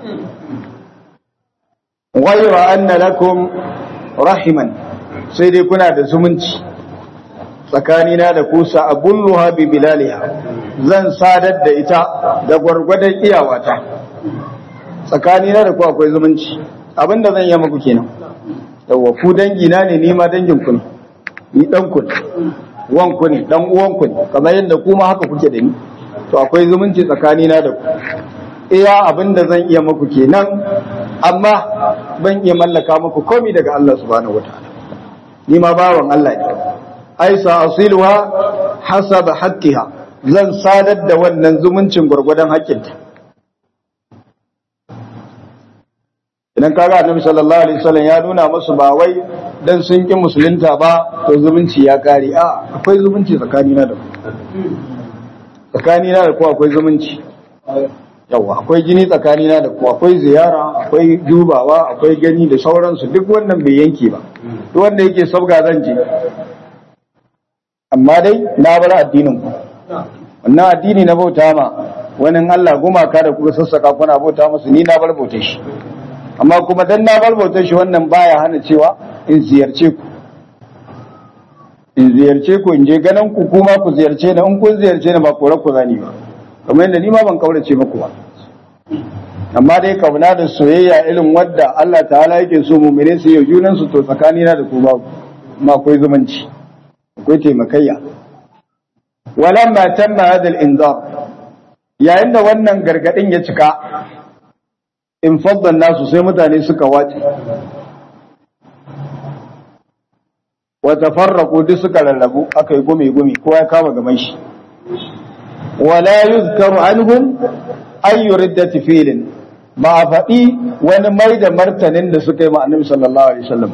ghayra anna lakum rahiman sai dai kuna da zumunci tsakanina da kusa abulluha bi bilaliha zan sadar da ita da gwargwadon iyawata tsakanina da ku akwai zumunci abinda zan yi muku kenan yawa ku dangi na ne ni ma dangin ku ne ni dan ku ne wan ku ne dan uwan ku ne kamar yadda ku ma haka kuke da ni to akwai zumunci tsakanina da ku iya abinda zan iya muku kenan amma ban iya mallaka muku komai daga Allah subhanahu wataala ni ma bawan Allah ne ai sa asiluha hasaba haqqiha zan sadar da wannan zumuncin gurgurdan haƙƙinta idan kaga annabi sallallahu alaihi wasallam ya nuna musu ba wai dan sun ki musulunta ba to zumunci ya kare a akwai zumunci tsakanina da ku tsakanina da ku akwai zumunci yawa akwai jini tsakanina da ku akwai ziyara akwai dubawa akwai gani da sauransu duk wannan bai yanke ba duk wanda yake sabga zan je amma dai na bar addinin ku wannan addini na bauta ma wani Allah gumaka da kuka sassaka kuna bauta musu ni na bar bautar shi amma kuma dan na bar bautar shi wannan baya hana cewa in ziyarce ku in ziyarce ku in je ganin ku kuma ku ziyarce ni in kun ziyarce ni ba kore ku zani ba kamar yadda ni ma ban kaurace muku ba amma dai kauna da soyayya irin wadda Allah ta'ala yake so mu'mine su yi junan su to tsakani na da ku ba ma akwai zumunci akwai taimakayya walamma tamma hada al-inzar yayin da wannan gargadin ya cika in faddan nasu sai mutane suka wace wa tafarraqu duk suka rarrabu aka yi gumi gumi kowa ya kama gaban shi wala yuzkaru anhum ayyu riddati filin ba a faɗi wani mai da martanin da suka yi ma annabi sallallahu alaihi wasallam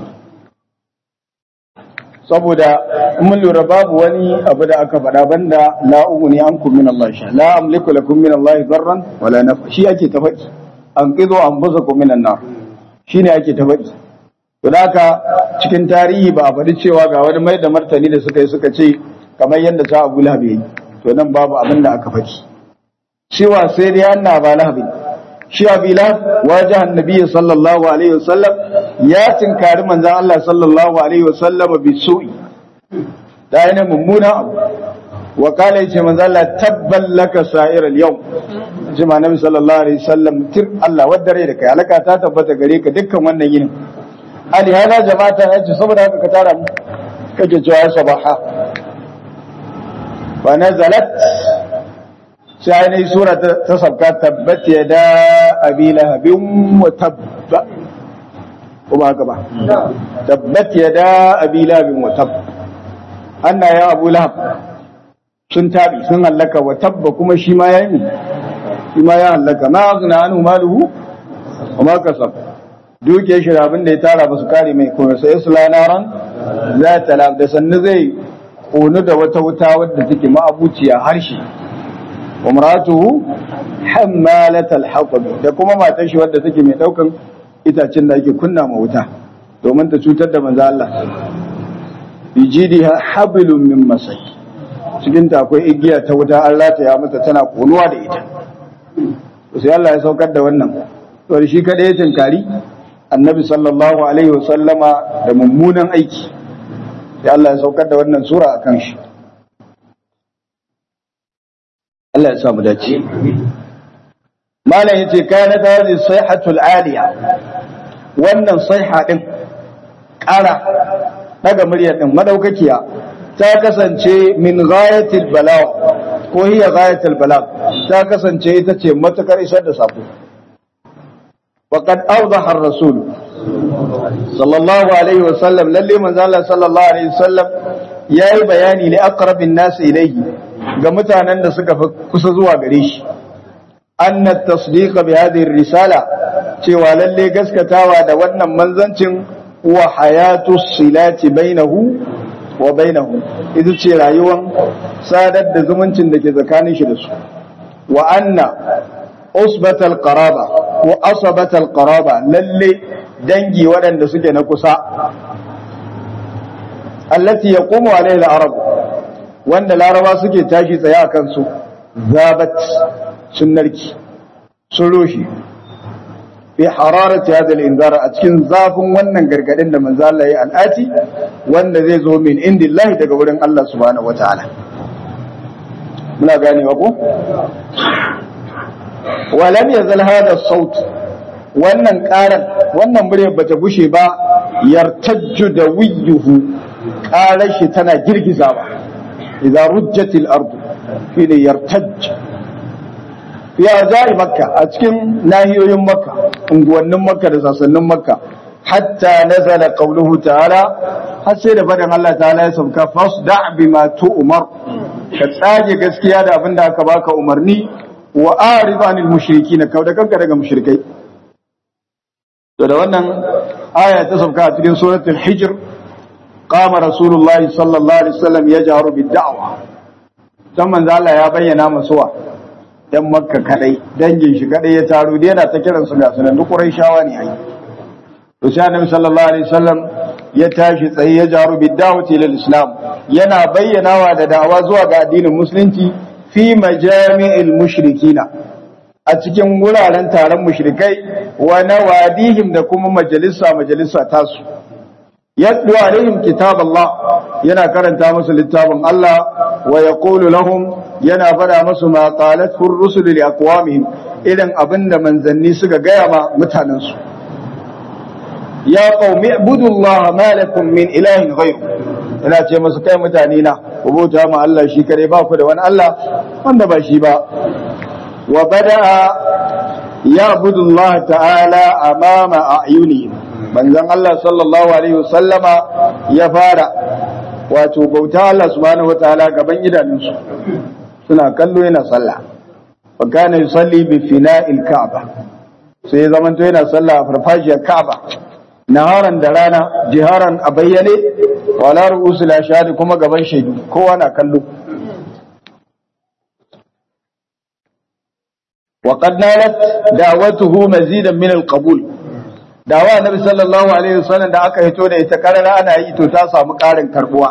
saboda mun lura babu wani abu da aka faɗa banda la ugni ankum min Allah sha la amliku lakum min Allah darran wala nafa shi ake ta faɗi an qidu anfusakum min an-nar shine ake ta faɗi to haka cikin tarihi ba a faɗi cewa ga wani mai da martani da suka yi suka ce kamar yadda sa Abu Lahab yi to nan babu abin da aka faɗi cewa sai dai anna ba Lahab shi Abi Lahab wajah annabi sallallahu alaihi wasallam ya tinkari manzon Allah sallallahu alaihi wasallam bi su'i da yana mummuna abu wa kala yace manzon Allah tabban laka sa'ir al-yawm jima nabi sallallahu alaihi wasallam tir Allah wadare da kai alaka ta tabbata gare ka dukkan wannan yinin ali hada jama'ata yace saboda haka ka tara mu kake cewa sabaha fa nazalat sai ainihin sura ta sabka tabbat ya da abi lahabin wa tabba kuma haka ba tabbat ya da abi lahabin wa tabba anna ya abu lahab sun tabi sun hallaka wa tabba kuma shi ma ya yi shi ma ya hallaka ma azna anhu maluhu wa ma kasab duke shi da abin da ya tara ba su kare mai kuma sai isla naran za ta lab da sannu zai konu da wata wuta wadda take ma'abuciya harshe wa maratuhu hammalatal hatab da kuma matar shi wadda take mai daukan itacen da ake kunna ma wuta domin ta cutar da manzo Allah bijidiha hablum min masai cikin ta akwai igiya ta wuta an rataya mata tana konuwa da ita sai Allah ya saukar da wannan to shi kada ya tinkari annabi sallallahu alaihi wasallama da mummunan aiki sai Allah ya saukar da wannan sura akan shi Allah ya samu dace malam yace kana ta hadhihi sayhatul aliya wannan sayha din ƙara daga murya din madaukakiya ta kasance min ghayatil balagh ko hiya ghayatul balagh ta kasance ita ce matakar isar da sako faqad awdaha ar-rasul sallallahu alaihi wasallam lalle manzo Allah sallallahu alaihi wasallam yayi bayani li aqrabin nas ilayhi ga mutanen da suka fi kusa zuwa gare shi anna tasdiqa bi hadhihi risala cewa lalle gaskatawa da wannan manzancin wa hayatu silati bainahu wa bainahu ita ce rayuwan sadar da zumuncin da ke tsakanin shi da su wa anna usbatal qaraba ko asabatal qaraba lalle dangi waɗanda suke na kusa allati yaqumu alaiha al-arab wanda laraba suke tashi tsaye a kansu zabat sun narki sun roshi fi hararati hada al-inzar a cikin zafin wannan gargadin da manzo Allah ya al'ati wanda zai zo min indillahi daga wurin Allah subhanahu wataala muna ganewa ko walam yazal hada as-saut wannan karan wannan murya bata gushe ba yartajju da wiyuhu karar shi tana girgizawa idza rujjatil ardu fi yartajj ya zai makka a cikin nahiyoyin makka unguwannin makka da sassanin makka hatta nazala qawluhu ta'ala har sai da fadan Allah ta'ala ya sauka fasda bima tu'mar ka tsage gaskiya da abinda aka baka umarni wa arid anil mushrikin ka da kanka daga mushrikai to da wannan aya ta sauka a cikin suratul hijr qama rasulullahi sallallahu alaihi wasallam yajharu bid da'wa dan manzo Allah ya bayyana masuwa dan makka kadai dangin shi kadai ya taro da yana ta kiran su ga sunan duk quraishawa ne ai to sai annabi sallallahu alaihi wasallam ya tashi tsaye ya jaru bid da'wati lil islam yana bayyanawa da da'awa zuwa ga addinin musulunci fi majami'il mushrikina a cikin wuraren taron mushrikai wa nawadihim da kuma majalisa majalisa tasu yaddu alaihim kitab Allah yana karanta musu littafin Allah wa yaqulu lahum yana fada musu ma qalat ar-rusul li aqwamihim idan abinda manzanni suka gaya ma mutanen su ya qaumi ibudullaha ma lakum min ilahin ghayr ina ce musu kai mutane na ku bauta ma Allah shi kare ba ku da wani Allah wanda ba shi ba wa bada'a ya'budu Allah ta'ala amama a'yunihim manzon Allah sallallahu alaihi wasallama ya fara wato bauta Allah subhanahu wataala gaban idanunsu suna kallo yana sallah wa kana yusalli bi fina'il ka'ba sai ya zamanto yana sallah a farfajiyar ka'ba naharan da rana jiharan a bayyane wala ru'usul ashadi kuma gaban shaidu kowa na kallo وقد نالت دعوته مزيدا من القبول dawa annabi sallallahu alaihi wasallam da aka hito da ita karara ana yi to ta samu karin karbuwa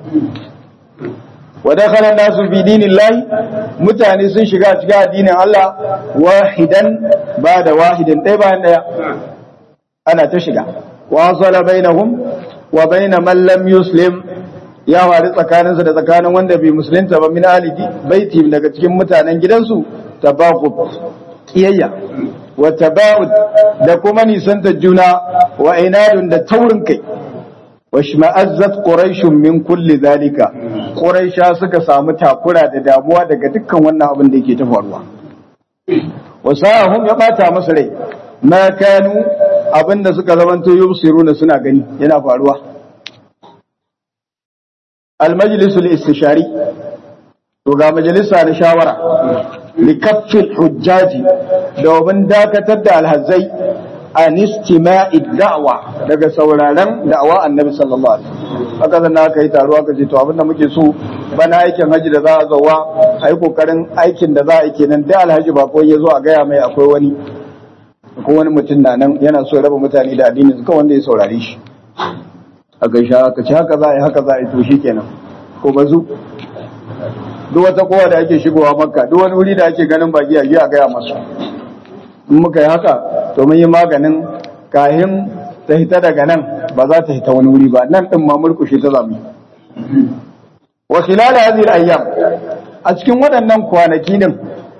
wa dakhala nasu fi dinillahi mutane sun shiga cikin addinin Allah wahidan ba da wahidin ɗaya bayan ɗaya ana ta shiga wa sala bainahum wa bain man lam yuslim ya wari tsakaninsa da tsakanin wanda bai musulunta ba min alidi baiti daga cikin mutanen gidansu tabaqub kiyayya wa taba'ud da kuma nisantar juna wa inadun da taurin kai washma'azzat quraishun min kulli zalika quraisha suka samu takura da damuwa daga dukkan wannan abin da yake ta faruwa wasahum ya bata musu rai ma kanu abinda suka zamanto yubsiruna suna gani yana faruwa al majlis al istishari to ga majalisa na shawara li kaffil hujjaji domin dakatar da alhazai an istima'i da'wa daga sauraron da'awa annabi sallallahu alaihi wasallam haka zan aka yi taro aka ce to abinda muke so bana aikin haji da za a zawa a yi kokarin aikin da za a yi kenan da alhaji ba ko ya zo a gaya mai akwai wani ko wani mutum na nan yana so ya raba mutane da addini su wanda ya saurare shi a gaisha aka ce haka za a yi haka za a yi to shi kenan ko bazu duk wata kowa da ake shigowa makka duk wani wuri da ake ganin baki a a gaya masu in muka yi haka to mun yi maganin kahin ta hita daga nan ba za ta hita wani wuri ba nan din ma murkushe ta zamu wa khilal hadhihi al-ayyam a cikin waɗannan kwanaki din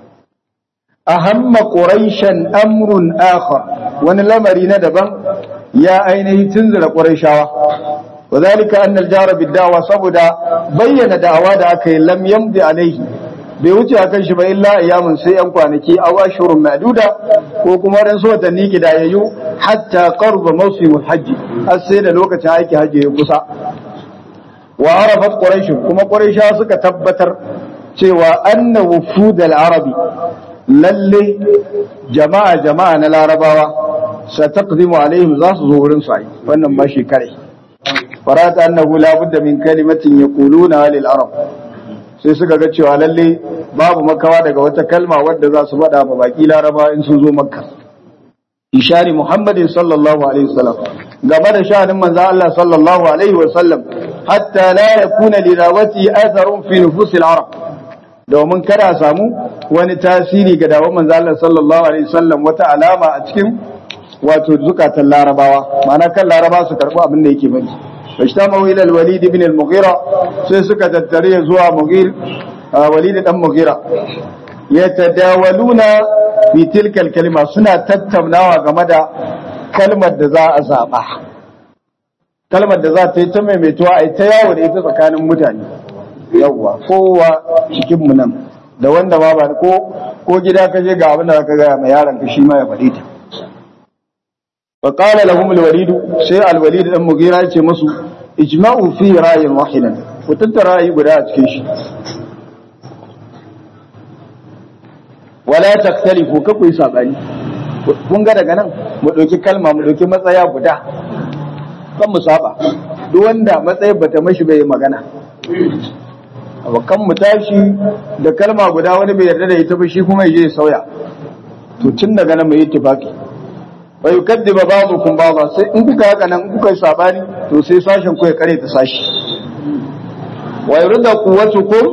ahamma quraishan amrun akhar wani lamari na daban ya ainihi tunzura quraishawa وذلك أن الجار بالدعوة صبدا بين دعوة أكي لم يمضي عليه بيوتي أكن شبه إلا أيام سيئن كوانكي أو أشهر معدودة وكما رنسوة تنيك دايو حتى قرب موسم الحج السيدة لوكة عايك حج يقصى وعرفت قريش كما قريش أسك تبتر سوى أن وفود العربي للي جماعة جماعة العرباوة ستقدم عليهم ذات ظهور صعيد فأنما ماشي كريه فرات أنه لا بد من كلمة يقولونها للعرب sai suka ga cewa lalle babu makawa daga wata kalma wadda za su faɗa ma baki laraba in sun zo makka ishari muhammadin sallallahu alaihi wasallam gaba da sha'anin manzon Allah sallallahu alaihi wasallam hatta la yakuna li rawati atharun fi nufusil arab domin kada samu wani tasiri ga dawon manzon Allah sallallahu alaihi wasallam wata alama a cikin wato zukatan larabawa ma'ana kan laraba su karɓi abin da yake bari fashtamu ila al-walid ibn al-mughira sai suka tattare zuwa mughir walid dan mughira yatadawaluna bi tilka al-kalima suna tattaunawa game da kalmar da za a zaba kalmar da za ta yi ta maimaituwa a ta yawo da ita tsakanin mutane yawwa kowa cikin mu nan da wanda ma ba ko ko gida ka je ga abin da zaka ga mai yaron ka shi ma ya faɗi ta فقال لهم الوليد سي الوليد دان مغيرا yace musu ijma'u fi ra'yin wahidan ku tattara ra'ayi guda a cikin shi wala taktalifu ka ku yi sabani kun ga daga nan mu dauki kalma mu dauki matsaya guda kan mu saba duk wanda matsayin bata mashi bai magana kan mu tashi da kalma guda wani bai yarda da ita ba shi kuma yaje ya sauya to tun daga nan mu yi ittifaqi wa yukaddiba ba'dukum ba'dha sai in kuka haka nan kuka yi sabani to sai sashen ku ya kare ta sashi wa yurda quwwatukum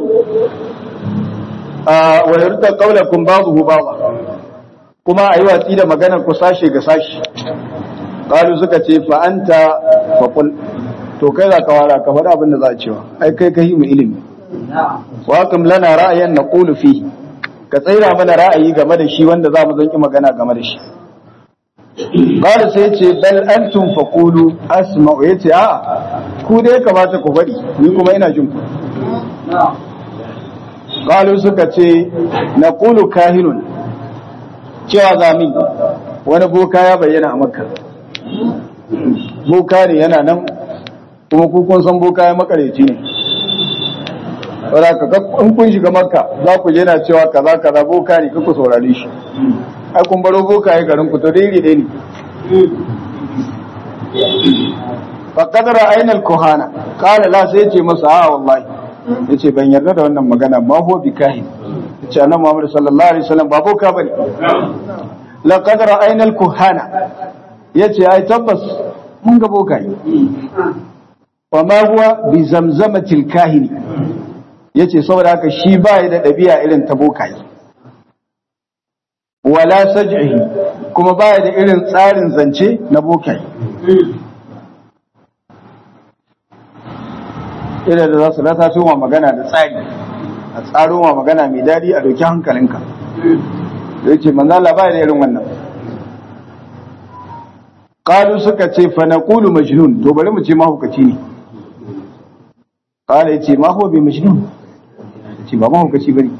wa yurda qawlakum ba'dahu ba'dha kuma ayi watsi da maganar ku sashe ga sashi qalu suka ce fa anta fa qul to kai za ka wara ka faɗa abin da za a cewa ai kai kai mu ilimi wa kam lana ra'ayan naqulu fi ka tsaira mana ra'ayi game da shi wanda za mu zanki magana game da shi Bada sai ce bal antum faqulu asma'u yace a ku dai kamata ku faɗi ni kuma ina jin ku Qalu suka ce naqulu kahinun cewa zami wani boka ya bayyana a Makka boka ne yana nan kuma ku kun san boka ya makareci ne Wala ka in kun shiga Makka za ku je na cewa kaza kaza boka ne ku saurare shi ai kun baro boka ya garin ku to dai dai ne fa qadara aina al-kuhana qala la sai ce masa a wallahi yace ban yarda da wannan magana ma huwa bi kahin yace annabi Muhammad sallallahu alaihi wasallam ba boka bane la qadara aina al-kuhana yace ai tabbas mun ga boka yi wa ma huwa bi zamzamati al-kahini yace saboda haka shi ba da dabi'a irin ta bokaye wala saj'ihi kuma baya da irin tsarin zance na bokai ina da za su rata su magana da tsari a tsaro ma magana mai dadi a doki hankalinka da yake manzo Allah baya da irin wannan qalu suka ce fa naqulu majnun to bari mu ce mahaukaci ne qala yace ma huwa bi majnun ce ba mahaukaci bane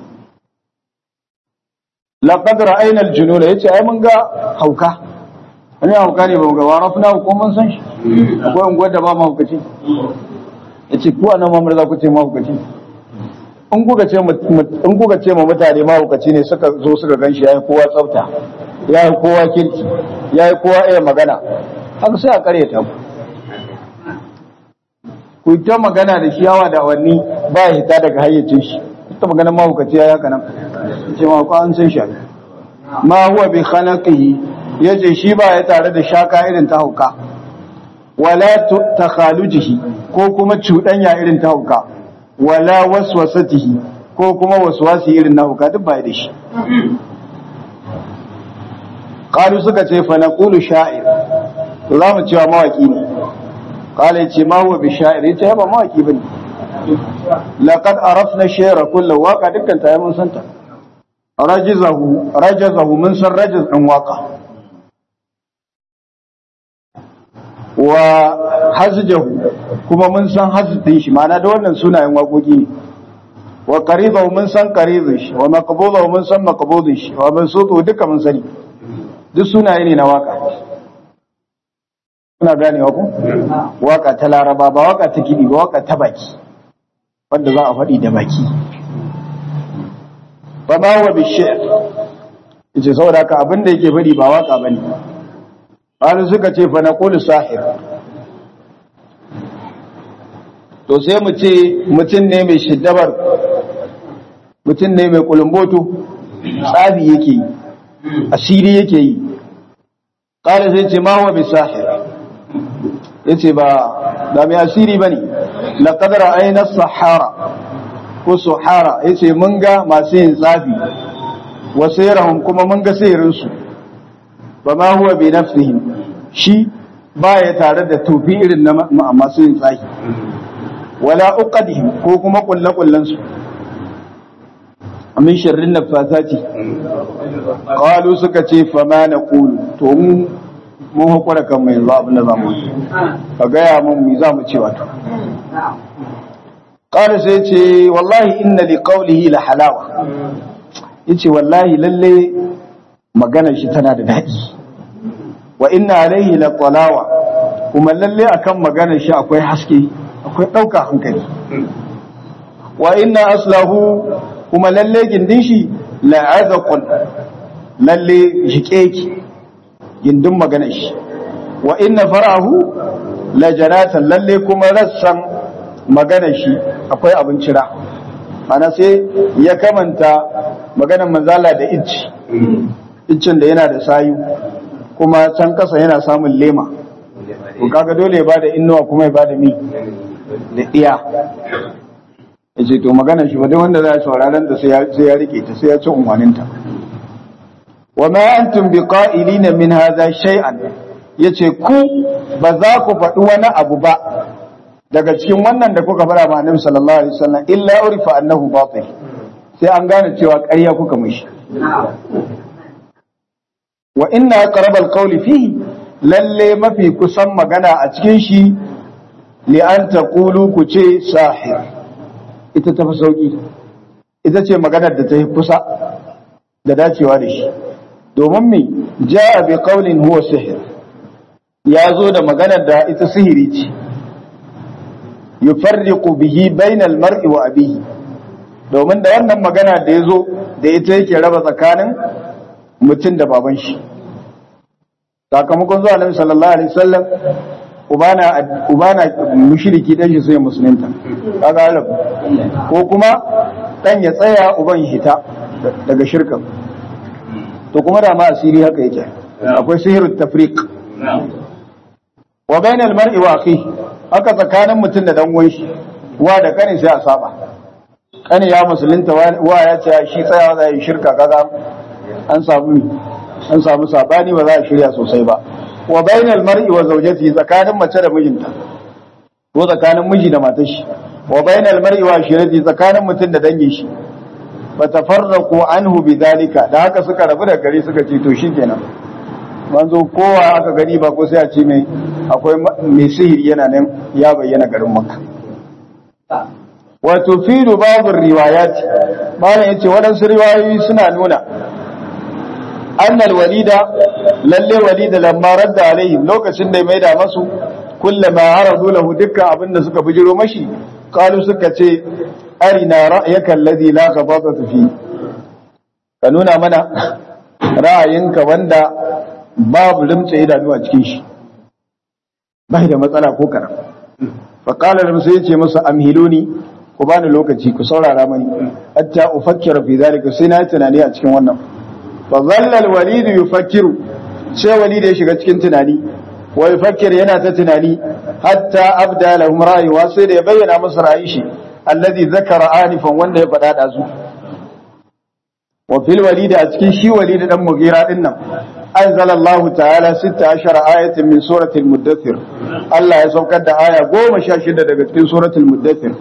laqad ra'ayna al-jununa yace ai mun ga hauka wani hauka ne ba mu ga warafna ko mun san shi akwai unguwar da ba mahaukaci yace ku anan mamar za ku ce mahaukaci in kuka ce in kuka ce ma mutane mahaukaci ne suka zo suka ganshi yayi kowa tsafta yayi kowa kirki yayi kowa iya magana haka sai a karyata ku ku ta magana da shi yawa da awanni ba ya hita daga hayyacin shi ta magana mahaukaci ya haka nan ce ma ko an san shi ma huwa bi khalaqihi yace shi ba ya tare da shaka irin ta hauka wala takhalujihi ko kuma cuɗanya irin ta hauka wala waswasatihi ko kuma waswasi irin na hauka duk ba ya da shi qalu suka ce fa naqulu sha'ir to za mu cewa mawaki ne qala yace ma huwa bi sha'ir yace ba mawaki bane laqad arafna shi'ra kullu waqa dukkan ta mun santa rajizahu rajazahu mun san rajiz din waka wa hazjahu kuma mun san hazdin shi ma'ana da wannan sunayen waƙoƙi ne wa qaridahu mun san qaridin shi wa maqbudahu mun san maqbudin shi wa mansutu duka mun sani duk sunaye ne na waka kuna gane wa ku waka ta laraba ba waka ta kidi ba waka ta baki wanda za a faɗi da baki ba ma wa bishiyar yace saboda haka abin da yake faɗi ba waka bane Wani suka ce fa naqulu sahir to sai mu ce mutum ne mai shiddabar mutum ne mai kulumboto tsabi yake yi asiri yake yi ƙara sai ce ma huwa bi sahir yace ba da mai asiri bane laqad ra'ayna sahara ko suhara yace mun ga masu yin tsafi wa sayrahum kuma mun ga sayirin su ba ma huwa bi nafsihim shi baya tare da tufi irin na masu yin tsafi wala uqadihim ko kuma kullu kullun su min sharrin nafasati qalu suka ce fa ma naqulu to mu mun hakura kan mai zuwa abin da zamu yi ka gaya mun mi zamu ce wato qala sai ce wallahi inna li qawlihi la halawa yace wallahi lalle maganar shi tana da daɗi wa inna alaihi la talawa kuma lalle akan maganar shi akwai haske akwai ɗauka hankali wa inna aslahu kuma lalle gindin shi la'azaqun lalle shiƙeki gindin maganar shi wa inna farahu la janatan lalle kuma rassan maganar shi akwai abin cira ana sai ya kamanta maganar manzala da icci iccin da yana da sayu kuma can kasa yana samun lema to kaga dole ya bada innuwa kuma ya bada mi da iya yace to magana shi wadai wanda za a sauraron ta sai ya rike ta sai ya ci unwaninta wa ma antum biqa'ilina min hadha shay'an yace ku ba za ku faɗi wani abu ba daga cikin wannan da kuka fara ma annabi sallallahu alaihi wasallam illa urifa annahu batil sai an gane cewa ƙarya kuka mishi wa inna aqrabal qawli fihi lalle mafi kusan magana a cikin shi li an taqulu ku ce sahir ita tafi sauki ita ce maganar da ta yi kusa da dacewa da shi domin me ja'a bi qawlin huwa sihir ya zo da maganar da ita sihiri ce yufarriqu bihi bainal mar'i wa abihi domin da wannan magana da ya zo da ita yake raba tsakanin mutum da baban shi sakamakon zuwa nabi sallallahu alaihi wasallam ubana ubana mushriki dan shi sai musulunta kaga alab ko kuma dan ya tsaya uban hita daga shirka to kuma da ma asiri haka yake akwai sihirut tafriq wa bainal mar'i wa akhi haka tsakanin mutum da dan uwan shi wa da kane sai a saba kane ya musulunta wa ya ce shi tsayawa zai shirka kaga an samu an samu sabani ba za a shirya sosai ba wa bainal mar'i wa zawjati tsakanin mace da mijinta ko tsakanin miji da matar shi wa bainal mar'i wa shirati tsakanin mutum da dangin shi fa tafarraqu anhu bidalika da haka suka rabu da gari suka ce to shikenan manzo kowa aka gani ba ko sai a ce mai akwai mai sihiri yana nan ya bayyana garin makka wato fi babu riwayat malam yace waɗansu riwayoyi suna nuna annal walida lalle walida lamma radda alaihim lokacin da ya maida masu kullama aradu lahu dukkan abin da suka bijiro mashi qalu suka ce arina ra'yaka alladhi la ghadata fi ka nuna mana ra'ayinka wanda babu limtsa idanu a cikin shi bai da matsala ko karam fa qala lam sai yace masa amhiluni ku bani lokaci ku saurara mani hatta ufakkira fi zalika sai na tunani a cikin wannan fa dhalla al-walid yufakkiru sai walid ya shiga cikin tunani wa yufakkir yana ta tunani hatta abda lahum ra'ayuwa sai da ya bayyana masa ra'ayin shi alladhi zakara anifan wanda ya faɗa da su wa fil walid a cikin shi walid dan mugira din nan anzala Allah ta'ala 16 ayatin min suratul muddathir Allah ya saukar da aya 16 daga cikin suratul muddathir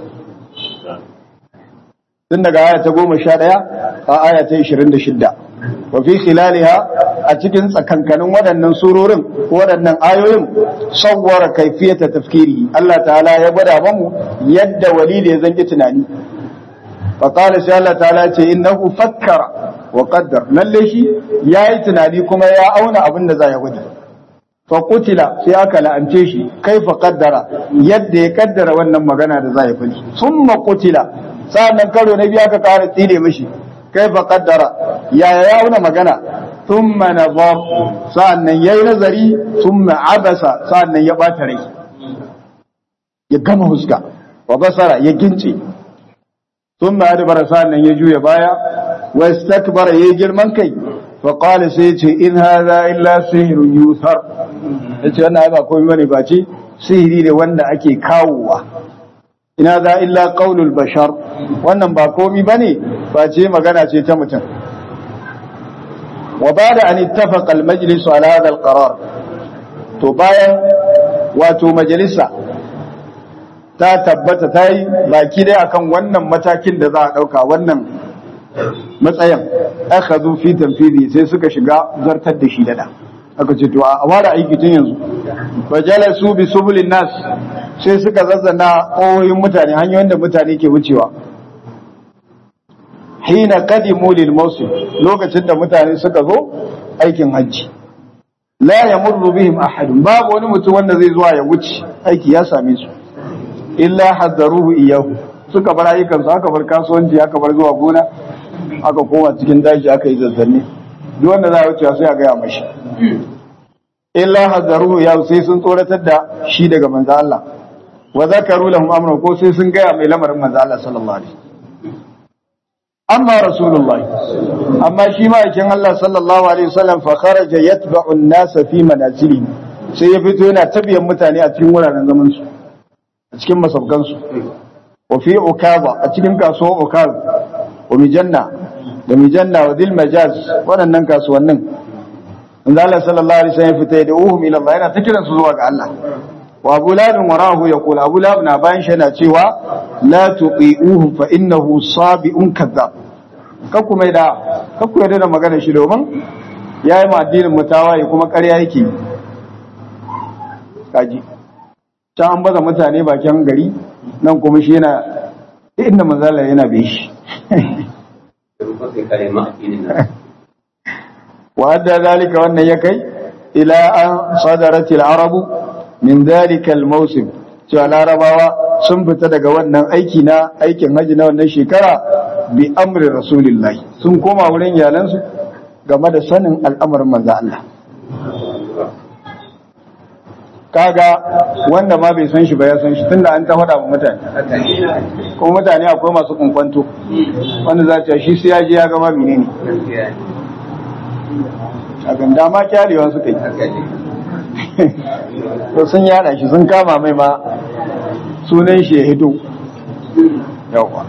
tun daga aya ta 11 a aya ta 26 wa fi khilaliha a cikin tsakankanin waɗannan surorin waɗannan ayoyin sawwara kaifiyata tafkiri Allah ta'ala ya gwada mamu yadda walidi ya zanki tunani fa qala sai Allah ta'ala ce innahu fakkara wa qaddar lalle shi yayi tunani kuma ya auna abin da za ya gudu fa qutila sai aka la'ance shi kaifa qaddara yadda ya kaddara wannan magana da za ya fadi summa qutila sa'annan karo na biyu aka kara tsire mishi kaifa qaddara ya ya auna magana thumma nazar sa'annan yayi nazari thumma abasa sa'annan ya bata rai ya gama huska wa basara ya gince thumma adbara sa'annan ya juya baya wa istakbara yayi girman kai fa qala sai ce in hadha illa sihrun yusar yace wannan ai ba komai bane ba ce sihiri ne wanda ake kawowa ina za illa qaulul bashar wannan ba komai bane ba ce magana ce ta mutum wa bada an ittafaqa al majlis ala hadha al qarar to bayan wato majalisa ta tabbata ta yi baki dai akan wannan matakin da za a dauka wannan matsayin akhadhu fi tanfidi sai suka shiga zartar da shi dada aka ce to a ware aiki tun yanzu fajalasu bi subulin nas sai suka zazzana ƙoyoyin mutane hanyoyin da mutane ke wucewa hina qadimu lil mawsim lokacin da mutane suka zo aikin hajji la yamurru bihim ahad babu wani mutum wanda zai zuwa ya wuce aiki ya same su illa haddaruhu iyahu suka bar ayyukansu aka bar kasuwanci aka bar zuwa gona aka koma cikin daji aka yi zazzanne duk wanda za a wuce sai a gaya mashi illa hazzaruhu ya sai sun tsoratar da shi daga manzo Allah wa zakaru lahum amra ko sai sun gaya mai lamarin manzo Allah sallallahu alaihi amma rasulullahi amma shi ma yakin Allah sallallahu alaihi wasallam fa kharaja yatba'u an-nas fi manazilihim sai ya fito yana tabiyan mutane a cikin wuraren zaman su a cikin masabgan su wa fi ukaba a cikin kasuwar ukaba wa mijanna da mijanna wa dil majaz waɗannan kasuwannin inda Allah sallallahu alaihi wasallam fita da uhum ila Allah yana ta kiran su zuwa ga Allah wa Abu Lahab warahu yaqul Abu Lahab na bayan shi yana cewa la tuqi'uhu fa innahu sabi'un kadhab kakku mai da kakku yarda da magana shi domin yayi ma addinin mutawaye kuma ƙarya yake kaji ta an baza mutane bakin gari nan kuma shi yana inda manzala yana bai shi وأدى ذلك وأن يكي إلى أن صدرت العرب من ذلك الموسم cewa larabawa sun fita daga wannan aiki na aikin haji na wannan shekara bi amri rasulillahi sun koma wurin iyalansu game da sanin al'amarin manzo Allah kaga wanda ma bai san shi ba ya san shi tunda an ta faɗa wa mutane kuma mutane akwai masu kunkwanto wanda za ta shi sai ya je ya gama menene a ganda ma kyalewa suka yi to sun yada shi sun kama mai ma sunan shi ya hito yawa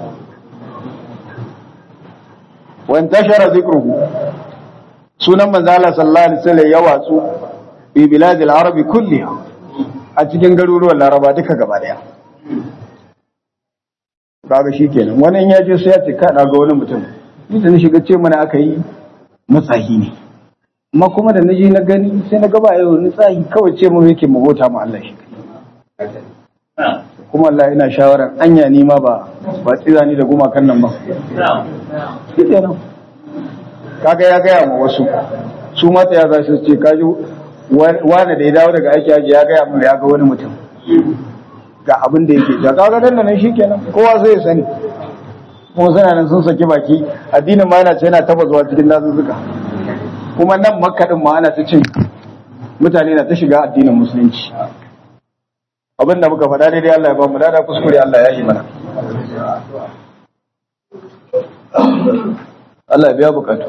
wani tashara zikruhu sunan manzala sallallahu alaihi wasallam ya watsu bi biladil arabi kulliha a cikin garuruwan laraba duka gaba daya kaga shikenan wani in ya je sai ya ce ka ga wani mutum ni da ni shiga ce mana aka yi matsahi ne amma kuma da naji na gani sai na gaba yau ni tsahi kawai ce mu yake mu bauta mu Allah shi kuma Allah ina shawarar anya ni ma ba ba tsira ni da gumakan nan ba shi kenan kaga ya gaya ma wasu su mata ya za su ce kaji wani da ya dawo daga aiki aji ya gaya mun ya ga wani mutum ga abin da yake da kaga dan nan shikenan kowa sai ya sani kuma suna nan sun saki baki addinin ma yana ce yana taba zuwa cikin dazuzzuka kuma nan makka din ma ana ta cin mutane na ta shiga addinin musulunci abin da muka faɗa daidai Allah ya ba mu dada kuskure Allah ya yi mana Allah ya biya bukatu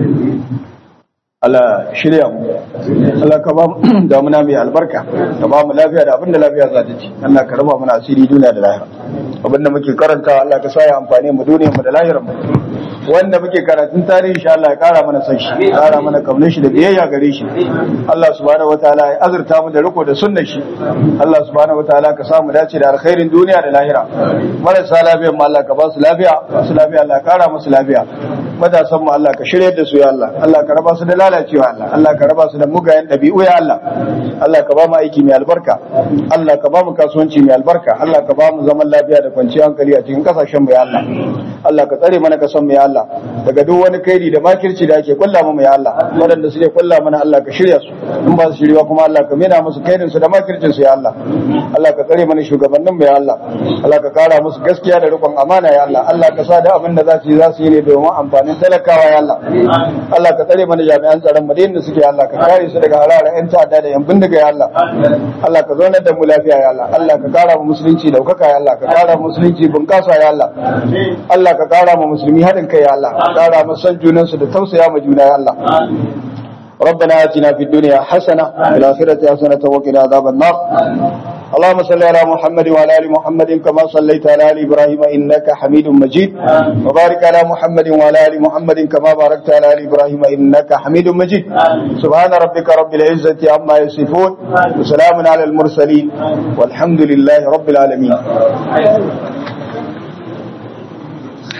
Allah shirya mu Allah ka ba mu damuna mai albarka ka ba mu lafiya da abinda lafiya za ta ci Allah ka raba mana asiri duniya da lahira abinda muke karanta Allah ka sa ya amfane mu duniyar mu da lahirar mu wanda muke karatun tarihi insha Allah ya kara mana san shi kara mana kaunar shi da biyayya gare shi Allah subhanahu wataala ya azurta mu da riko da sunnar shi Allah subhanahu wataala ka sa mu dace da alkhairin duniya da lahira marasa lafiya mu Allah ka ba su lafiya masu lafiya Allah ya kara musu lafiya matasan mu Allah ka shirye da su ya Allah Allah ka raba su da lalacewa Allah Allah ka raba su da mugayen dabi'u ya Allah Allah ka ba mu aiki mai albarka Allah ka ba mu kasuwanci mai albarka Allah ka ba mu zaman lafiya da kwanciyar hankali a cikin kasashen mu ya Allah Allah ka tsare mana kasan mu ya Allah daga duk wani kaidi da makirci da ake kulla mu ya Allah waɗanda suke kulla mana Allah ka shirya su in ba su shirya kuma Allah ka mena musu kaidin su da makircin su ya Allah Allah ka tsare mana shugabannin mu ya Allah Allah ka kara musu gaskiya da rikon amana ya Allah Allah ka sa da abin da za su yi za su yi ne domin amfanin talakawa ya Allah Allah ka tsare mana jami'an tsaron mu da suke Allah ka kare su daga halarar yan ta'adda da yan bindiga ya Allah Allah ka zaunar da mu lafiya ya Allah Allah ka kara mu musulunci daukaka ya Allah ka kara mu musulunci bunƙasa ya Allah Allah ka kara mu musulmi haɗin kai ya Allah ka kara mu san junansu da tausaya ma juna ya Allah ربنا آتنا في الدنيا حسنة وفي الآخرة حسنة وقنا عذاب النار اللهم صل على محمد وعلى ال محمد كما صليت على ال ابراهيم انك حميد مجيد وبارك على محمد وعلى ال محمد كما باركت على ال ابراهيم انك حميد مجيد سبحان ربك رب العزه عما يصفون وسلام على المرسلين والحمد لله رب العالمين